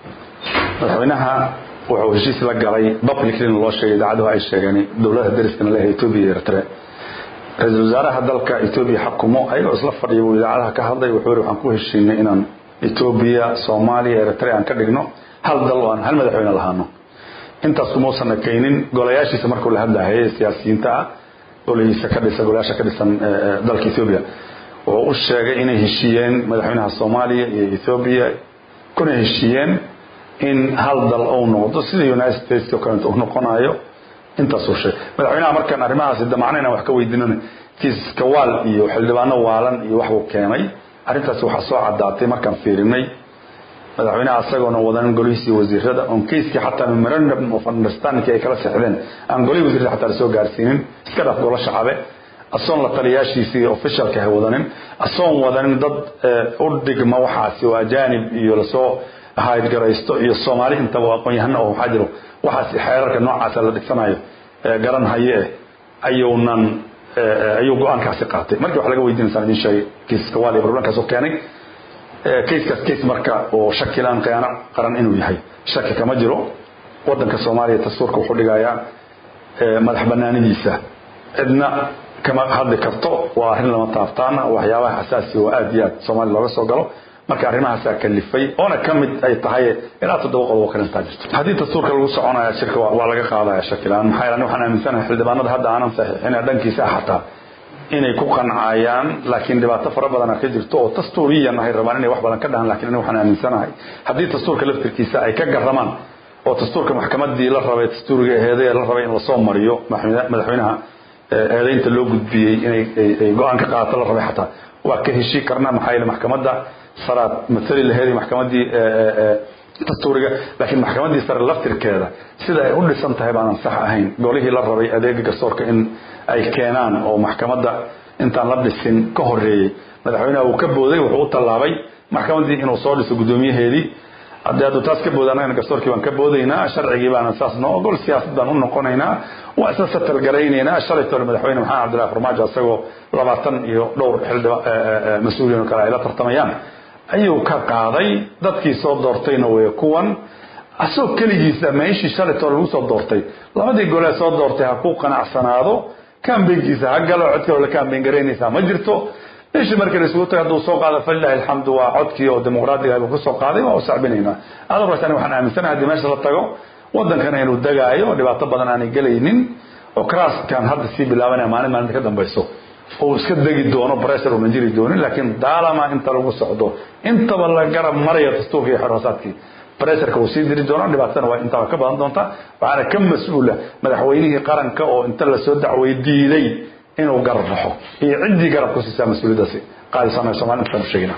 madaxweynaha wuxuu heshiis la galay publicly loo sheegay idaacaduhu ay sheegeen dowladaha dariskana leeyahay etoobiya iyo eritre ra-isul wasaaraha dalka etoobiya xakumo ayagoo isla fadhiya buu idaacadaha ka hadlay wuxuu yidhi waxaan ku heshiinay inaan etoobiya soomaaliya eritre aan ka dhigno hal dal oo aan hal madaxweyne lahaano intaas kumausan ekaynin golayaashiisa markuu la hadlahayay siyaasiyiinta ah golihiisa ka dhisan golayaasha ka dhisan dalka etoobiya wuxuu u sheegay inay heshiiyeen madaxweynaha soomaaliya iyo etoobiya kuna heshiiyeen in hal dal uu noqdo sida united states oo kaleeto uu noqonayo intaasuu sheegay madaxweynaha markaan arrimahaasi damacna inaan wax ka weydiinana kiiska waal iyo xildhibaano waalan iyo waxbuu keenay arrintaasi waxaa soo caddaatay markaan fiirinay madaxweynaha asagoona wadanin golihiisii wasiirada on keiskii xataa memorandum of understanding ay kala sexdeen aan golihii wasiirada xataa lasoo gaarsiinin iska dhaaf golo shacabe asoon la taliyaashiisii officialka ha wadanin asoon wadanin dad u dhigma waxaasi oo ajaanib iyo lasoo haydgaraysto iyo soomaali intaba aqoon-yahano oo waxaa jiro waxaasi xeerarka noocaasa la dhigsanayo garan haye eh ayuunan ayuu go-aankaasi qaatay markii wax laga weydiinaysaan idin sheegay kiiska waal iyo problemkaas oo keenay kayskaas kays marka oo shakilaan khiyaano qaran inuu yahay shaki kama jiro wadanka soomaaliya dastuurka wuxuu dhigayaa madax banaanidiisa cidna kama hadli karto waa arrin lama taabtaana waxyaabaha xasaasi oo aad iyo aad soomaaliya looga soo galo marka arrimahaasaa kalifay oona ka mid ay tahay ilaa toddoba qodob oo kale intaa jirto haddii dastuurka lagu soconaya shirka waa laga qaadaya shakilaan maxaa yeele waxaan aaminsanahay xildhibaanada hadda aanan saxiixin dhankiisa xataa inay ku qancayaan laakiin dhibaato fara badana ka jirto oo dastuuriyan ahay rabaan inay wax badan ka dhahan lakin waxaan aaminsanahay haddii dastuurka laftirkiisa ay ka garamaan oo dastuurka maxkamadii la rabay dastuuriga aheede la rabay in lasoo mariyo madaxweynaha eedeynta loo gudbiyey inay go-aan ka qaadato la rabay xataa waa ka heshii karna maxaa yeele maxkamadda saraad matali laheed maxkamadii dastuuriga laakiin maxkamadii sare laftirkeeda sida ay u dhisan tahay baanan sax ahayn golihii la rabay adeega garsoorka in ay keenaan oo maxkamadda intaan la dhisin ka horeeyey madaxweynaha uu ka booday wuxuu u tallaabay maxkamadii inuu soo dhiso guddoomiyaheedii haddii hadduu taas ka booda annagana garsoorkii baan ka boodaynaa sharcigii baana saas noo ogol siyaasad baan u noqonaynaa waa isla satalgaraynaynaa shalay tole madaxweyne maxamed cabdillahi farmaajo isagoo labaatan iyo dhowr xildhiba mas-uuliyin oo kale ay la tartamayaan ayuu ka qaaday dadkii soo doortayna way kuwan asagoo keligiisa meeshii shalay tole lagu soo doortay labadii golee soo doortay ha ku qanacsanaado kambeynkiisa ha galo cod kaloo la kambeyn garaynaysaa ma jirto meeshii markii la isugu tagay hadduu soo qaado falilahi alxamdu waa codkii oo dimuqraadiga buu kusoo qaaday waa u sacbinaynaa adorkaas ani waxaan aaminsanahay haddii meesha la tago wadankana inuu degaayo oo dhibaato badan aanay gelaynin oo craskan hadda sii bilaabanaya maalin maalinta ka dambayso oo iska degi doono pressure una jiri doonin laakiin daalama inta lagu socdo intaba la garab maraya dastuurka iyo xoroosaadkii pressureka uu sii diri doono dhibaatana waa intaba ka badan doonta waxaana ka mas-uula madaxweynihii qaranka oo inta lasoo dacway diiday inuu garab baxo iyo ciddii garab ku siisaa mas-uuliyaddaasi qaadisanayo somaali intaan u sheegina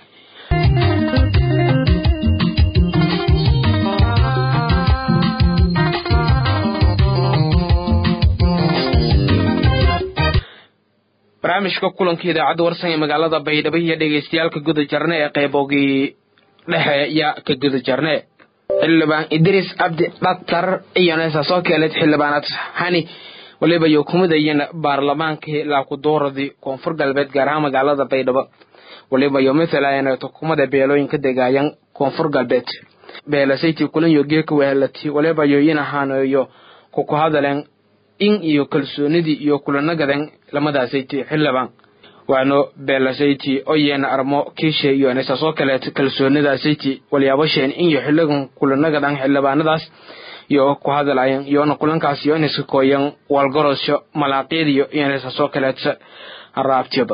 barnaamijka kulanka idaacadda warsan ee magaalada baydhabo iyo dhegeystayaalka guda jarne ee qeybogii dhexe yaa ka guda jarne xildhibaan idriis cabdi dhaktar iyonesa soo keeleed xildhibaanad hani waliba iyo kumidayana baarlamaankii laakuduuradii koonfur galbeed gaar ahaan magaalada baydhabo waliba iyo mathalayana tukumada beelooyinka degaayan koonfur galbeed beelasayti kulanyo geeka wehelati waliba iyo inahaanayo kuku hadaleen in iyo kalsoonidii iyo kulanagadan lamadaasayty xildhibaan waano beelasayti oyeena armo kiishe iyo nisasoo kaleet kalsoonidasayti walyaabasheen in iyo xiligan kulanagadan xildhibaanadaas iyo ku hadalayan iyona kulankaas iyo iniska kooyan walgorosho malaaqyadiyo iyo nisasoo kaleet raabtiyaba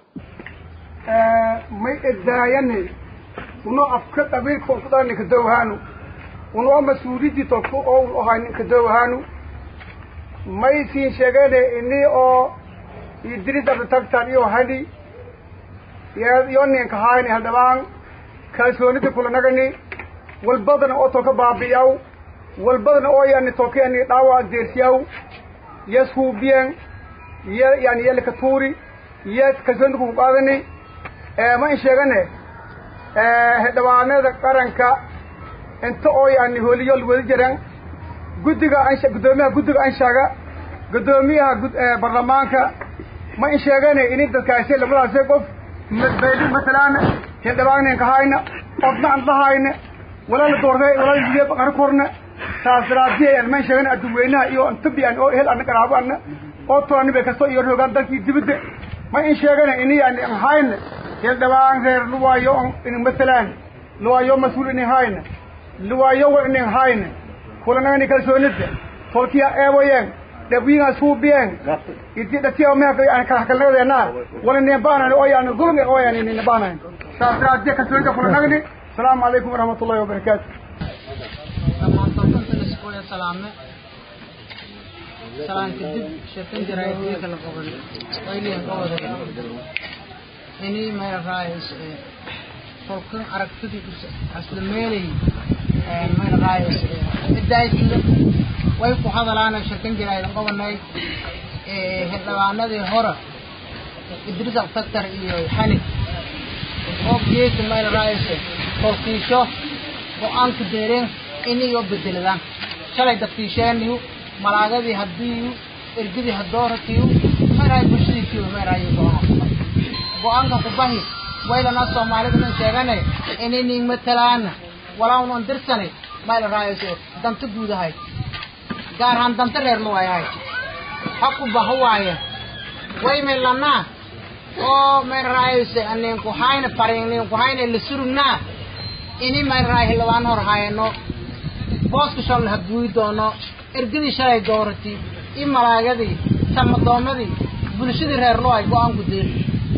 may edaayane uno afka qabiilka onkudaa ninka dowhaanu unoo mas-uuliyadii tolku owl ohay ninka dowhaanu may siin sheegane ini oo idris abdatagtan iyo hani iyo ninka hayni haldhabaan kalsoonida kulanagani walbadana oo tolka baabi'yaw walbadana oo yani tolka yani dhaawa deersiyaw yes huubiyen iyo yani yelika tuuri iyo kalsoonida kuku qaadani ma in sheegane xildhibaanada qaranka inta oo yani hooliyol wada jiran guddiga ansha guddoomiyaha guddiga anshaga guddoomiyaha baarlamaanka ma in sheegane ini dadkaasi labadaasi qof madbaydi matalaan xildhibaaninka hayna odna aan lahayna walaala doortay walaala jiye qara korna saasraadiya aan ma in sheegane adduweynaha iyo antabi aan oo hel ana qaraabo ana oo tooni bay kasto iyo rogaan dalkii dibadda ma in sheegane ini aan hayna xildhibaan reer luwaayo in matalaan luwaayo mas-uul ini hayna luwaayo wa ini hayna kulanagani kalsoonida tolkiya eewayen dhabiinga suubiyeen iti dhatiya meha kalnagadeena wala neebaanan oo yani dulmi oo yani neebaanan saasraadiya kalsoonida kulanagani asalaamu calaykum waraxmat ullahi wabarakaatu salaan kadib sheekan jiray wiilka la qaban wayliyan qowada ini meel raayis tolkan aragtidii asla meelay meel raayis idaayisle way ku hadalaana sheekan jiray qabanay xildhibaanadii hore idris altaktar iyo xanig oo geesi meel raayis tolkiisho go-aanka deereen inayo bedeladaan shalay dadkiisheeniyu malaagadii hadiiyu ergadii hadooratiyu meeraay bulshadiisiyo meeraayo go-aan go-aanka kubahi waylana soomaalida nan sheegane inay ning matalaana walaawn dirsane mayla raayose danta guudahay gaar ahaan danta reer luwayahay haku baha waaye wayme lanaa oo mayla raayose ninku hayna parin ninku hayna la surugnaa ini mayla raay hildhibaan hor hayano booska shalna haguui doono ergadii shalay doorati iyo malaagadii samadoomadii bulshadii reer luway go-aanku deeri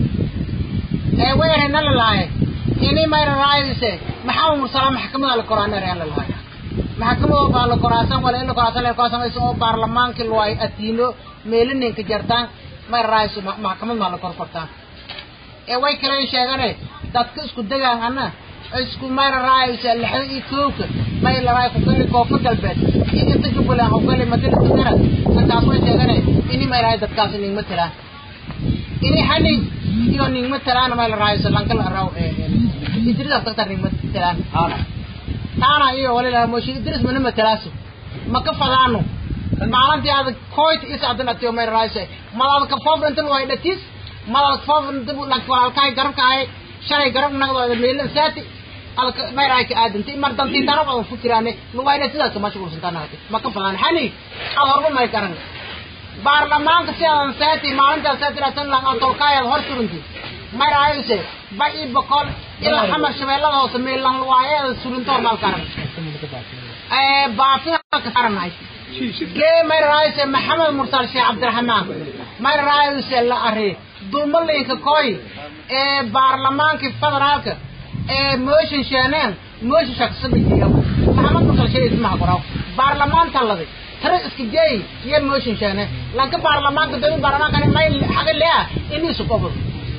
ee weerena lalahay ini mayra raayise maxaa mursala maxkamada la koraana reer lalahay maxkamada baa la koraasan wala in la koraasan la koraasan aysan oo baarlamaanki luway atiino meelaninka jartaan mayra raayise maxkamad maa la kor kortaan ee way kale sheegane dadka isku degaan ana isku mayra raayise lixda iyo kooka may laraay ku gali koonfur galbeed iyo inta jubbaland ku gali matalisa garad intaas way sheegane ini mayraay dadkaas ningma tiraan ini hani iyo ningma tiraan may laraayse lankal araw idris taktar ningma tiraan taana iyo walila moshi idris mana matalaaso maka fadaano maalintii aad koyt is adan atiyo may laraayse malaad ka foofr inta way dhatis malaad foofr inta lakwalaalkaay garabka ahay shalay garab nagdooda meelan saati alka meeraayka aadantay mar dantii darab aan fikiraane luwayna sidaas ka mashquulsantaan hati ma ka fadaan xani aad horba may garan baarlamaanka si aan saati maalintaas saati rasan lang aan tolkaayaad hor surunti meeraayse ba i bokol ilaa xamar shabeellada hoose meelan luwaayeeda surintoor maal garan baafina ka saaranahay gee may raayse maxamed mursal sheekh cabdiraxmaan may raayse la ari dulmalinka koy ee baarlamaankii federaalka ee mooshin sheeneen mooshin shaqsabijiyo maxamed mursal sheekh ismaha qoraw baarlamaan taladi tare iska jeey iyo mooshin sheene lanka baarlamaanka dowlad baarlamaanka may xaga leeya inii isu qobol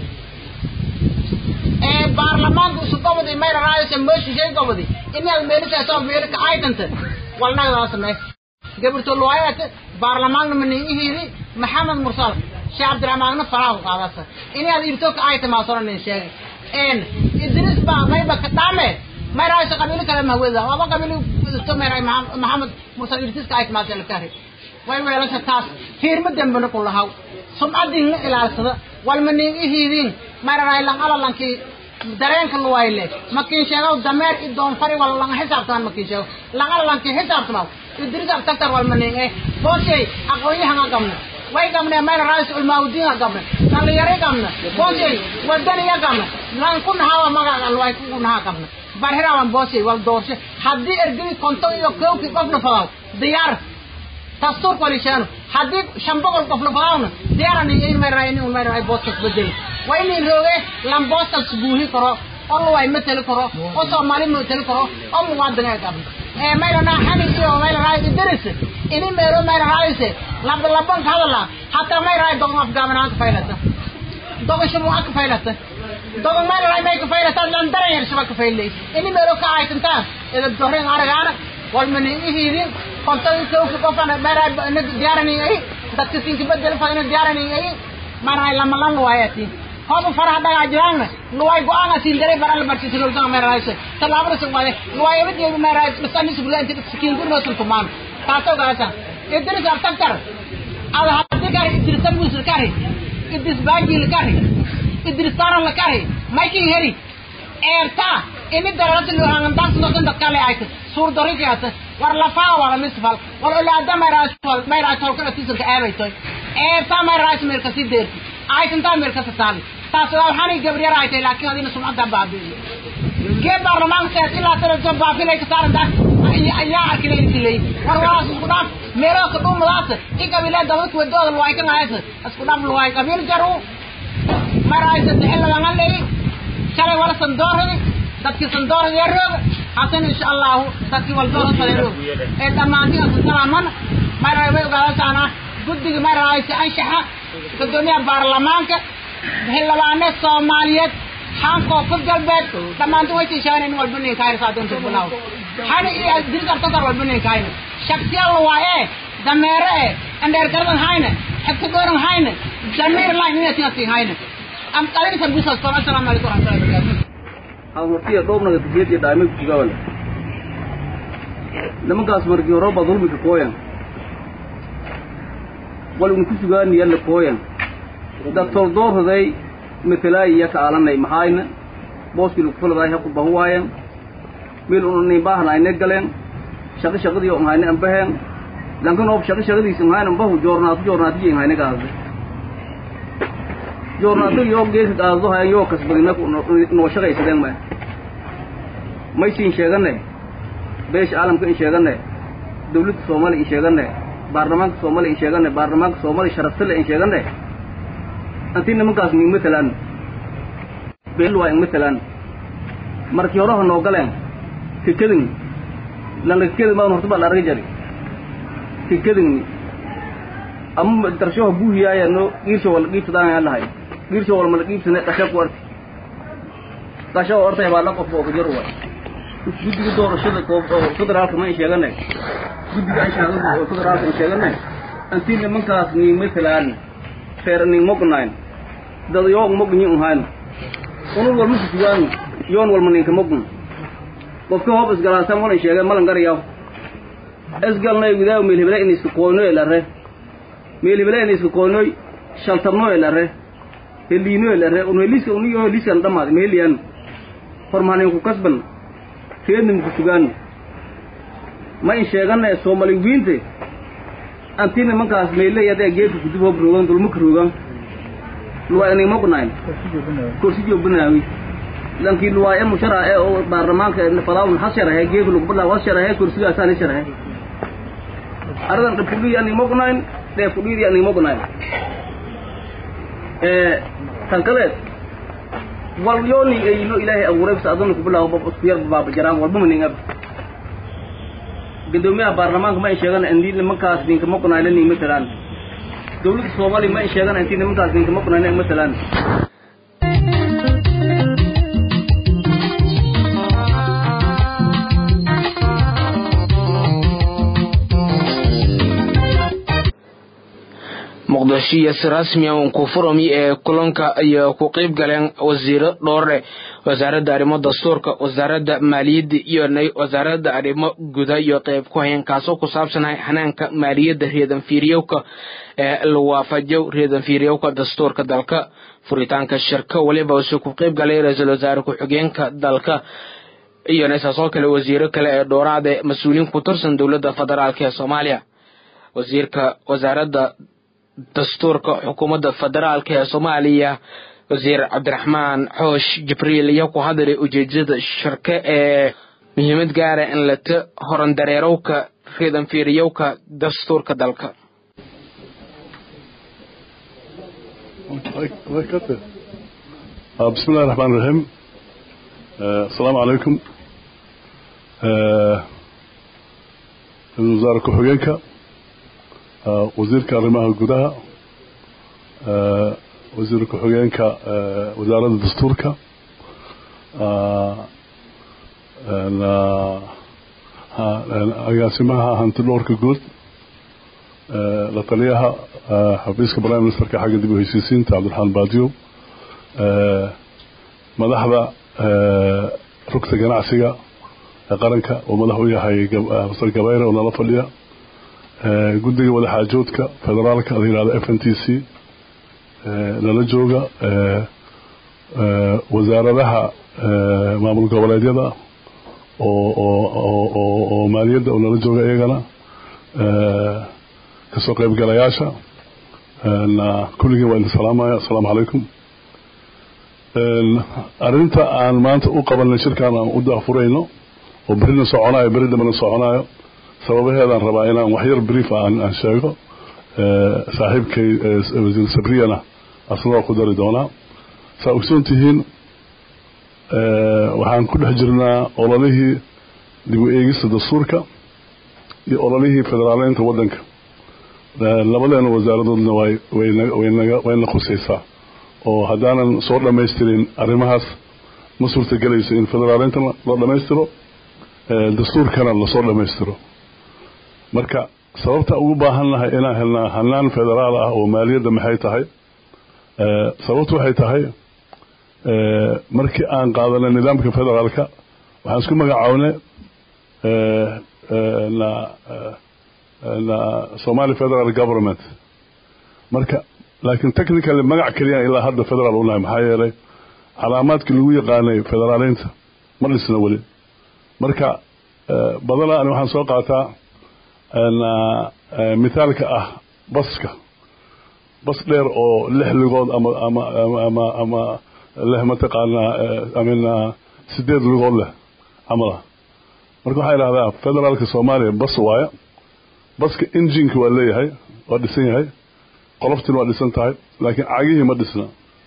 ee baarlamaanka isu qobodi may raayse mooshin sheekh qobodi inaad meelisaasoo meelika aydanta walnagdaa samee gabarto luwaayat baarlamaanka manihiiri maxamed mursal sheekh cabdiraxmaanna faraha ku qaadasa inaad irto ka ay tamaasona nin sheegay een idris baa mayba ka dhaame may raayso qabiilo kale mahweda waba qabiilo to may raay maxamed mursal irtis ka ay tamaasa la kari way weelasha taas fiirma dambana ku lahaw sumcadin ilaalsada walma nin ihiidin may raay lan ala lankii dareenka luwayle makin sheego dameer i doonfari wala langa xisaabtaman makin sheego langa lanki xisaabtamaw idris abtaktar walmaninge boosey aqoonyahan a gamna way gamne mayna rais ulmaawdiin a gamna dhalinyaro gamna boosey wadaniya gamna lan ku nahawa magaca luway ku nahaa gamna barhirawan boosey wal doorshe haddii ergey konton iyo kowki qofna fadaw diyaar dastuurka walisheeno haddii shan boqol qofna fadawna diyaaran in mayra in un mayra booskas bedeli waa in rooge lan booskas buuhi karo oo luway mateli karo oo soomaali mateli karo oo muwaadin ay qabna ee mayra naa xanin iyo mayra raay idris ini meelo mayra raayse laba laban ka hadala hatta mayra raay dogon afgaabanaan ka faylata dogon shamu ka faylata dogon mayra raay may ka faylata lan daran yar shaba ka faylay ini meelo ka aytantaan ila dorin aragaana walmani ihiidin konton kowki qofana mayra na diyaarani ay dadka sinki bedel fadina diyaarani ay mayra raay lama lan waayati hoba faraha dhagaa jiraanna luway go-aan siin daray baral bartisiloltanga meerayse tallaabada sugmade luway abadiyeedu meeray masani suglaanti sikiin gurnosun tumaan taasoo gaasa idris abtaktar ada haddi kari idris abusir kari idris baajil kari idris taran la kari maykin heri eerta ini dararasi luhangandaansudosan dadkale ayta suur dorikiata war lafaa wala misfal wal olaada mayraas mayraas holkana tisanka aabaytoy eerta mayraas meerkasi deerti aytantaa meerkasa taali taas waxaanay gabriyar ay tahay laakiin adina sumcadda baabi'iyo gee baarlamaanka ilaa tarajo baafilay ka saaran daas ayaa arkilay dilay war walaas isku dhaaf meelo ka dhumadaas i qabiilada dadka wadooda luway ka haysa isku dhaaf luway qabiil jaru maraysa xil laga leey shalay wala sandooradi dadkii sandooradi roog hasan insha Allah dadkii wal dooro faleero ee dhamaantii asan salaaman maray way ogaadaan guddiga maraysa anshaxa gudoomiyaha baarlamaanka xildhibaane soomaaliyeed xaan koonfur galbeed dhammaantu way tiishaan in walba nin kaayna saadonta bilaaw xani iyo diris artakar walba nin kaayna shaksiyal waaye dameere e andheer garadan hayne xigta gooran hayne damiir layn inatinasi hayne am qalin sabusas toban assalaamu calaykum waraxmatullahi wabarakatuh aan hortiya dhoobnaga tijiyadii dhaamay ku sugawan nimankaas markii hore baa dulmiga kooyan wal unu ku sugaani yalla kooyan doctor doorsaday matalaay iyo ka aalanay maxayna booskii lagu fuladaay ha ku bahu waayeen meel unu nin baahna ayna galeen shaqo shaqadii oo hayna ambaheen lankan oo shaqo shaqadiisa hayna ambahu joornaatu joornaatu jeen hayna gaasay joornaatu yoo gees gaasdo hayan yoo kasbadina noo shaqaysadeen ma may siin sheeganay beesha caalamka in sheeganay dawladda soomaaliya in sheeganay baarlamaanka soomaaliya in sheeganay baarlamaanka soomaaliya sharafsale in sheeganay anti nimankaas ning matalaan beel waa ing matalaan markii horaha noo galeen tikadin lanakakedi maan horta baa la arga jari tikadin ama darshoha buuhiyaaya no giirsha wala qiibsadaan aan lahay giirsha wala mala qiibsane qasha ku arti qasha oo ortay baa la qof oo kujar wa guddiga doorashada federaalka ma in sheeganay guddiga anshaxada oo federaalka in sheeganay anti nimankaas ning matalaan feeraning mognayn dad yoog mogni unhayn unul walma susugaan yoon walma ninka mogn qofka hoob isgalaasan walan sheegay malan garayaw isgalnay widaaw meelhibele in iska qoynoy elare meelhibele in iska qoynoy shaltabno elare heliino elare un heliska uniyo heliskan dhamaad meheliyan hormahanin ku kasban feednim ku sugaan ma in sheegana soomali wiinte anti nimankaas meyle yadee geedka kudib hoob roogan dulmaka roogan luwa ining mognayn korsi joobinaawi lankii luwaaye mushara ee oo baarlamaanka fadaawun has sharahe geegu lagu badlaa was sharahe kursigaasaani sharahe aradan dhibkudhii ani mognayn dheefkudhiidii ani mognayn tan kale wal yooni eyno ilaahay abuuray bas adana ku bilaabo isku yar baaba jaraan walba maningab gudoomiyaha baarlamaanka ma ay sheegan indii nimankaas ninka moqnayle ni matalaan dawladda soomaaliya ma ay sheegan intii nimankaas ninka moqnayle matalaan muqdisho iyo si rasmi ah ku furami ee kulanka iyo ku qayb galeen wasiiro dhowre wasaaradda arrimo dastuurka wasaaradda maaliyadda iyo wasaaradda arrimo guda iyo qayb ku hayeen kaasoo ku saabsanahay hanaanka maaliyadda reedan fiiryowka ee la waafajiyo reedan fiiryowka dastuurka dalka furitaanka shirka weliba use ku qayb galay ra-iisul wasaare ku-xigeenka dalka iyona isaasoo kale wasiiro kale ee dhowraade mas-uuliyiin ku tirsan dowladda federaalk ee soomaaliya wasiirka wasaaradda dastuurka xukuumadda federaalk ee soomaaliya wasiir cabdiraxmaan xoosh jibriil ayaa ku hadlay ujeedada shirka ee muhiimad gaara in lata horandareerowka reedan fiiriyowka dastuurka dalka بسم الله الرحمن الرحيم السلام عليكم وزارة كحوجينك wasiirka arrimaha gudaha wasiir ku-xigeenka wasaaradda dastuurka agaasimaha hanti dhowrka guud la taliyaha xafiiska prime ministerka xagga dib u heshiisiinta cabdiraxmaan baadiyo madaxda rugta ganacsiga ee qaranka oo madax u yahay masar gabayre oo nala fadhiya guddiga wadaxaajoodka federaalka la yihahdo f n t c nala jooga wasaaradaha maamul goboleedyada oo maaliyadda oo nala jooga iyagana kasoo qaybgalayaasha kulligeen waa idin salaamaya assalaamu calaykum arrinta aan maanta u qabanay shirkaan aan u daafurayno oo berina soconayo beri dambena soconayo sababaheedaan rabaa inaan waxyar brief aan sheego saaxiibkay wasiir sabriyana asnagoo ku dari doonaa saa ogsoon tihiin waxaan ku dhex jirnaa ololihii dib u eegista dastuurka iyo ololihii federaaleynta waddanka labadeena wasaaradoodna wayna khusaysaa oo haddaanan soo dhammaystirin arrimahaas ma suurtagelayso in federaaleyntana la dhammaystiro dastuurkana lasoo dhammaystiro marka sababta ugu baahan nahay inaan helnaa hanaan federaal ah oo maaliyadda maxay tahay sababtu waxay tahay markii aan qaadanay nidaamka federaalka waxaan isku magacaabnay somali federal government marka laakiin technically magac keliyaan ilaa hadda federal unahay maxaa yeelay calaamaadkii lagu yaqaanay federaaleynta ma dhisna weli marka badanaa ani waxaan soo qaataa mithaalka ah baska bas dheer oo lix lugood ama ama ama ama leh mataqaanaa amin sideed lugood leh camal ah marka waxaa idhahdaa federaalka soomaaliya bas waaya baska injinka waa leeyahay waa dhisan yahay qoloftina waa dhisan tahay laakiin cagihii ma dhisna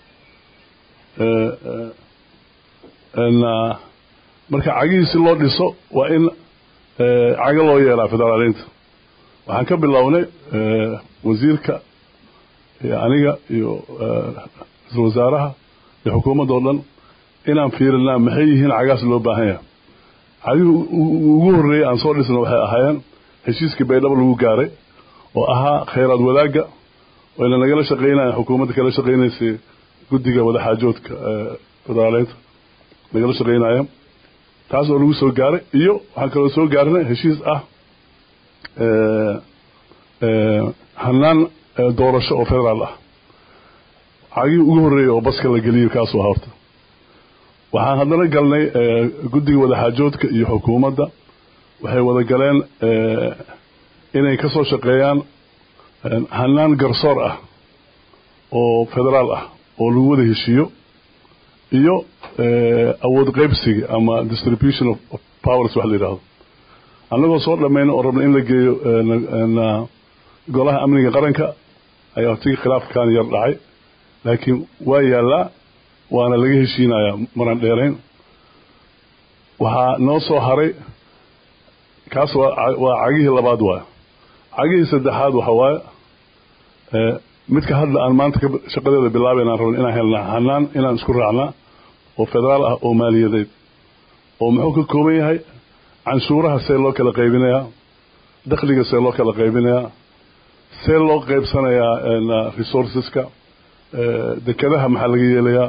marka cagihii si loo dhiso waa in cago loo yeelaa federaaleynta waxaan ka bilownay wasiirka iyo aniga iyo ra-isul wasaaraha iyo xukuumadda oo dhan inaan fiirinaa maxay yihiin cagaas loo baahan yahay cagihii ugu horreeyey aan soo dhisna waxay ahaayeen heshiiskii baydhabo lagu gaaray oo ahaa khayraad wadaagga wayna nagala shaqaynayaan xukuumadda kala shaqaynaysay guddiga wadaxaajoodka federaaleynta nagala shaqaynaya taas oo lagu soo gaaray iyo waxaan kaloo soo gaarnay heshiis ah hanaan doorasho oo federaal ah cagihii ugu horreeyey oo baska la geliyo kaasuu ahaa horta waxaan haddana galnay guddiga wadaxaajoodka iyo xukuumadda waxay wada galeen inay ka soo shaqeeyaan hanaan garsoor ah oo federaal ah oo lagu wada heshiiyo iyo awood qaybsiga ama distribution of powers wax la yidhaahdo annagoo soo dhammayna oo rabna in la geeyo golaha amniga qaranka ayaa hortigii khilaafkan yar dhacay laakiin waa yaallaa waana laga heshiinayaa maran dheerayn waxaa noo soo haray kaas waa cagihii labaad waay cagihii saddexaad waxa waaye midka hadda aan maanta shaqadeeda bilaabaynaan rabna inaan helnaa hanaan inaan isku raacnaa oo federaal ah oo maaliyadeed oo muxuu ka kooban yahay canshuuraha see loo kala qaybinayaa dakhliga see loo kala qaybinayaa see loo qaybsanayaa resourceska dekadaha maxaa laga yeelayaa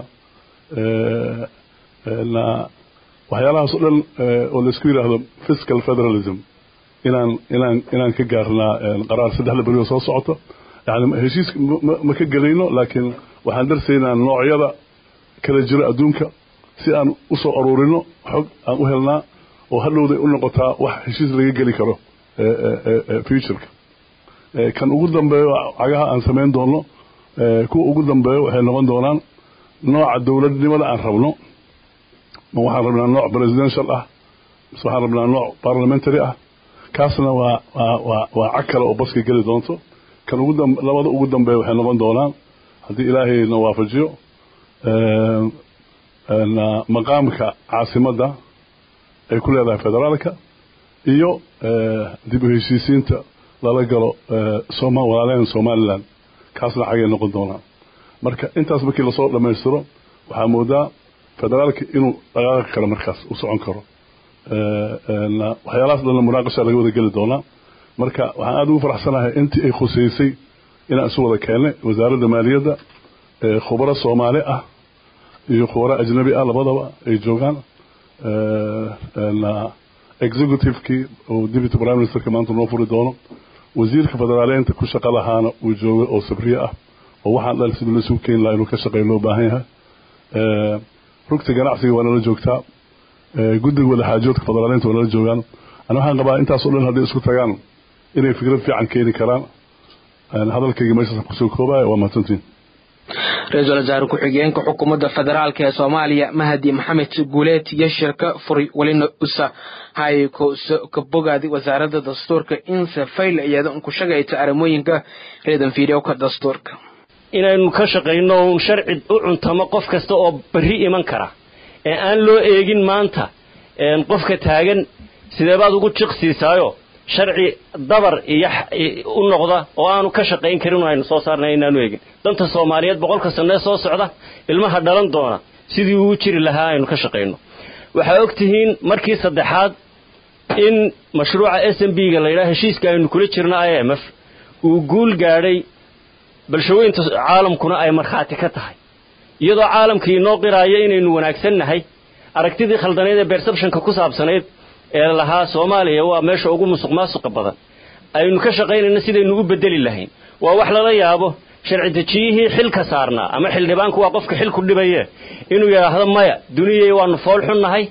waxyaalahaas o dhan oo laisku yidhaahdo fiscal federalism inaan inaan inaan ka gaarnaa qaraar saddexda berioo soo socoto yani heshiis ma ka gelayno laakiin waxaan darsaynaa noocyada kala jira adduunka si aan u soo aruurino xog aan u helnaa oo hadhowday u noqotaa wax heshiis laga geli karo futureka kan ugu dambeeyo cagaha aan samayn doono kuwa ugu dambeeyo waxay noqon doonaan nooca dowladnimada aan rabno ma waxaan rabnaa nooc presidential ah mise waxaan rabnaa nooc parliamentary ah kaasna waa waa waa waa cag kale oo baska geli doonto kan ugu dam labada ugu dambeeya waxay noqon doonaan haddii ilaahay na waafajiyo maqaamka caasimadda ay ku leedahay federaalka iyo dib u heshiisiinta lala galo soma walaalehen somalilan kaasna xagay noqon doonaan marka intaas markii lasoo dhammaystiro waxaa moodaa federaalka inuu dhaqaaqi karo markaas u socon karo waxyaalahaas dhanna munaaqasha laga wada geli doonaa marka waxaan aada ugu faraxsanahay intii ay khuseysay inaan isu wada keennay wasaaradda maaliyadda khubaro soomaali ah iyo khubaro ajnabi ah labadaba ay joogaan executivekii oo deputy prime ministerka maanta noo furi doono wasiirka federaaleynta ku shaqa lahaana uu joogo oo sabriye ah oo waxaan dhan sida laisugu keeni laha inuu ka shaqeeyo loo baahan yahay rugta ganacsiga waa nala joogtaa guddiga wadaxaajoodka federaaleynta waa nala joogaan ana waxaan qabaa intaas o dhan hadday isku tagaan inay fikrad fiican keeni karaan hadalkayga meeshaas kusoo koobaya waa mahadsantiin ra-iisul wasaare ku-xigeenka xukuumadda federaalk ee soomaaliya mahadi maxamed guuleed iyo shirka furi welina usa hay ka bogaadi wasaaradda dastuurka inse fayl iyada ku shagayta arrimooyinka reedan fiidyowka dastuurka inaynu ka shaqayno uun sharci u cuntamo qof kasta oo berri iman kara ee aan loo eegin maanta qofka taagan sideebaad ugu jiqsiisaayo sharci dabar iyo u noqda oo aanu ka shaqayn karin aynu soo saarnay inaanu eegin danta soomaaliyeed boqolka sanee soo socda ilmaha dhalan doona sidii uu jiri lahaa aynu ka shaqayno waxaa og tihiin markii saddexaad in mashruuca s m b ga la yidhaha heshiiska aynu kula jirno i m f uu guul gaadhay balshooyinta caalamkuna ay markhaati ka tahay iyadoo caalamkii inoo qiraayo inaynu wanaagsan nahay aragtidii khaldaneed ee bersebshonka ku saabsanayd ee lahaa soomaaliya waa meesha ugu musuq maasuqa badan aynu ka shaqaynayno sidaynu u bedeli lahayn waa wax lala yaabo sharci dejiyihii xilka saarnaa ama xildhibaanku waa qofka xilku dhibaye inuu yidhaahdo maya duniyay waanu fool xunnahay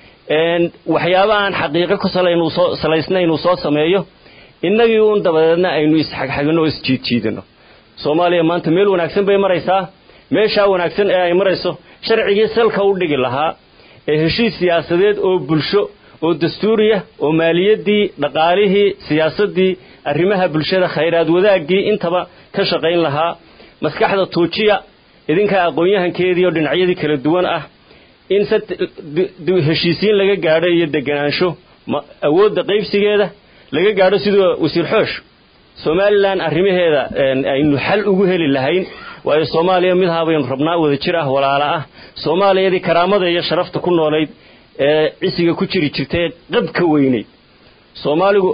waxyaaba aan xaqiiqo ku salaysna inuu soo sameeyo innagii uun dabadeedna aynu isxagxagino oo isjiidjiidino soomaaliya maanta meel wanaagsan bay maraysaa meeshaa wanaagsan ee ay marayso sharcigii salka u dhigi lahaa ee heshiis siyaasadeed oo bulsho oo dastuuriya oo maaliyaddii dhaqaalihii siyaasaddii arrimaha bulshada khayraad wadaaggii intaba ka shaqayn lahaa maskaxda tuujiya idinkaa aqoon-yahankeedii oo dhinacyadii kala duwan ah in heshiisiin laga gaadho iyo deganaansho awoodda qaybsigeeda laga gaadho sidoo wasiir xoosh somalilan arrimaheeda aynu xal ugu heli lahayn waayo soomaaliya midhaa baynu rabnaa wada jir ah walaala ah soomaaliyadii karaamada iyo sharafta ku noolayd ee cisiga ku jiri jirtay qab ka weynayd soomaaligu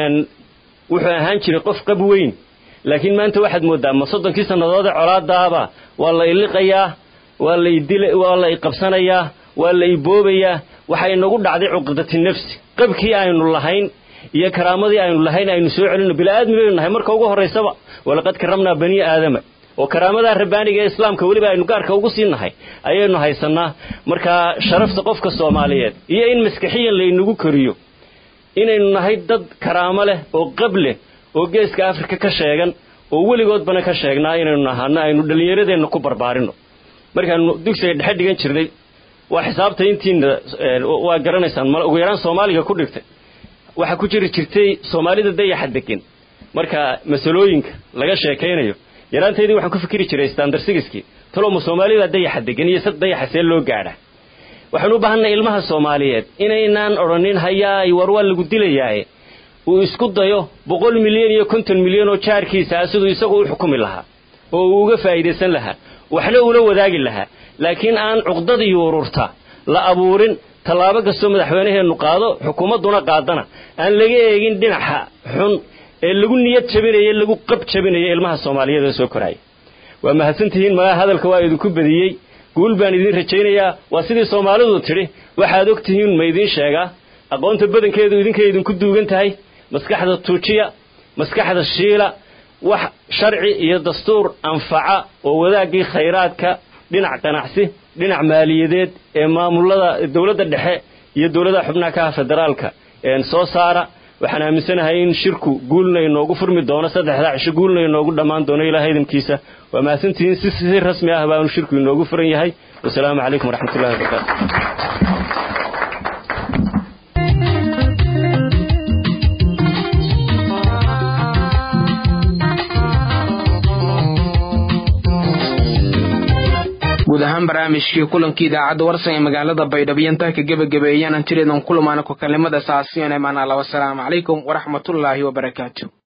wuxuu ahaan jiray qof qab weyn laakiin maanta waxaad mooddaa ma soddonkii sannadoode colaadaaba waa la iliqayaa waa la idil waa la iqabsanayaa waa la iboobayaa waxay nagu dhacday cuqdati nafsi qabkii aynu lahayn iyo karaamadii aynu lahayn aynu soo celino bilaaadmi baynu nahay marka ugu horraysaba walaqad karamnaa bani aadama oo karaamadaa rabbaaniga ee islaamka weliba aynu gaarka ugu sii nahay ayaynu haysannaa markaa sharafta qofka soomaaliyeed iyo in maskaxiyan laynagu koriyo inaynu nahay dad karaamo leh oo qab leh oo geeska afrika ka sheegan oo weligoodbana ka sheegnaa inaynu nahaano aynu dhallinyaradeenna ku barbaarino markaanu dugsiga dhexe dhigan jirnay waa xisaabta intiina waa garanaysaan mal ugu yaraan soomaaliga ku dhigtay waxaa ku jiri jirtay soomaalida dayaxa degan marka masalooyinka laga sheekaynayo yaraantaydii waxaan ku fikiri jiray standard sigiskii taloma soomaalida dayaxa degan iyo sad dayaxa see loo gaadha waxaan u baahanay ilmaha soomaaliyeed inaynaan odhanin hayaay war waa lagu dilayaaye uu isku dayo boqol milyan iyo konton milyan oo jaarkiisa ah siduu isagu u xukumi lahaa oo uu uga faa'iidaysan lahaa waxna ula wadaagi lahaa laakiin aan cuqdadii ururta la abuurin tallaabo kastoo madaxweynaheennu qaado xukuumadduna qaadana aan laga eegin dhinaca xun ee lagu niyad jabinaya lagu qab jabinaya ilmaha soomaaliyeed ee soo koraya waa mahadsantihiin magaa hadalka waa idinku badiyey guul baan idiin rajaynayaa waa sidii soomaalidu tidhi waxaad og tihiin ma idiin sheegaa aqoonta badankeedu idinkay idinku duugan tahay maskaxda tuujiya maskaxda shiila wax sharci iyo dastuur anfaca oo wadaaggii khayraadka dhinac ganacsi dhinac maaliyadeed ee maamulada dowladda dhexe iyo dowladaha xubnaha kaha federaalka soo saara waxaan aaminsanahay in shirku guulna inoogu furmi doono saddexdaa cisho guulna inoogu dhammaan doono ilaah idinkiisa waa mahadsantihiin si si rasmi ah baanu shirku inoogu furan yahay wasalaamu calaykum waraxmatullahi wabarakaatu guud ahaan barnaamijkii kulankii idaacadda warsan ee magaalada baydhabo intaa ka gebagabeeyaan aan jireedan kulamaana ku kalimada saasiyon ee maanaa laba salaamu calaykum waraxmatullaahi wabarakaatu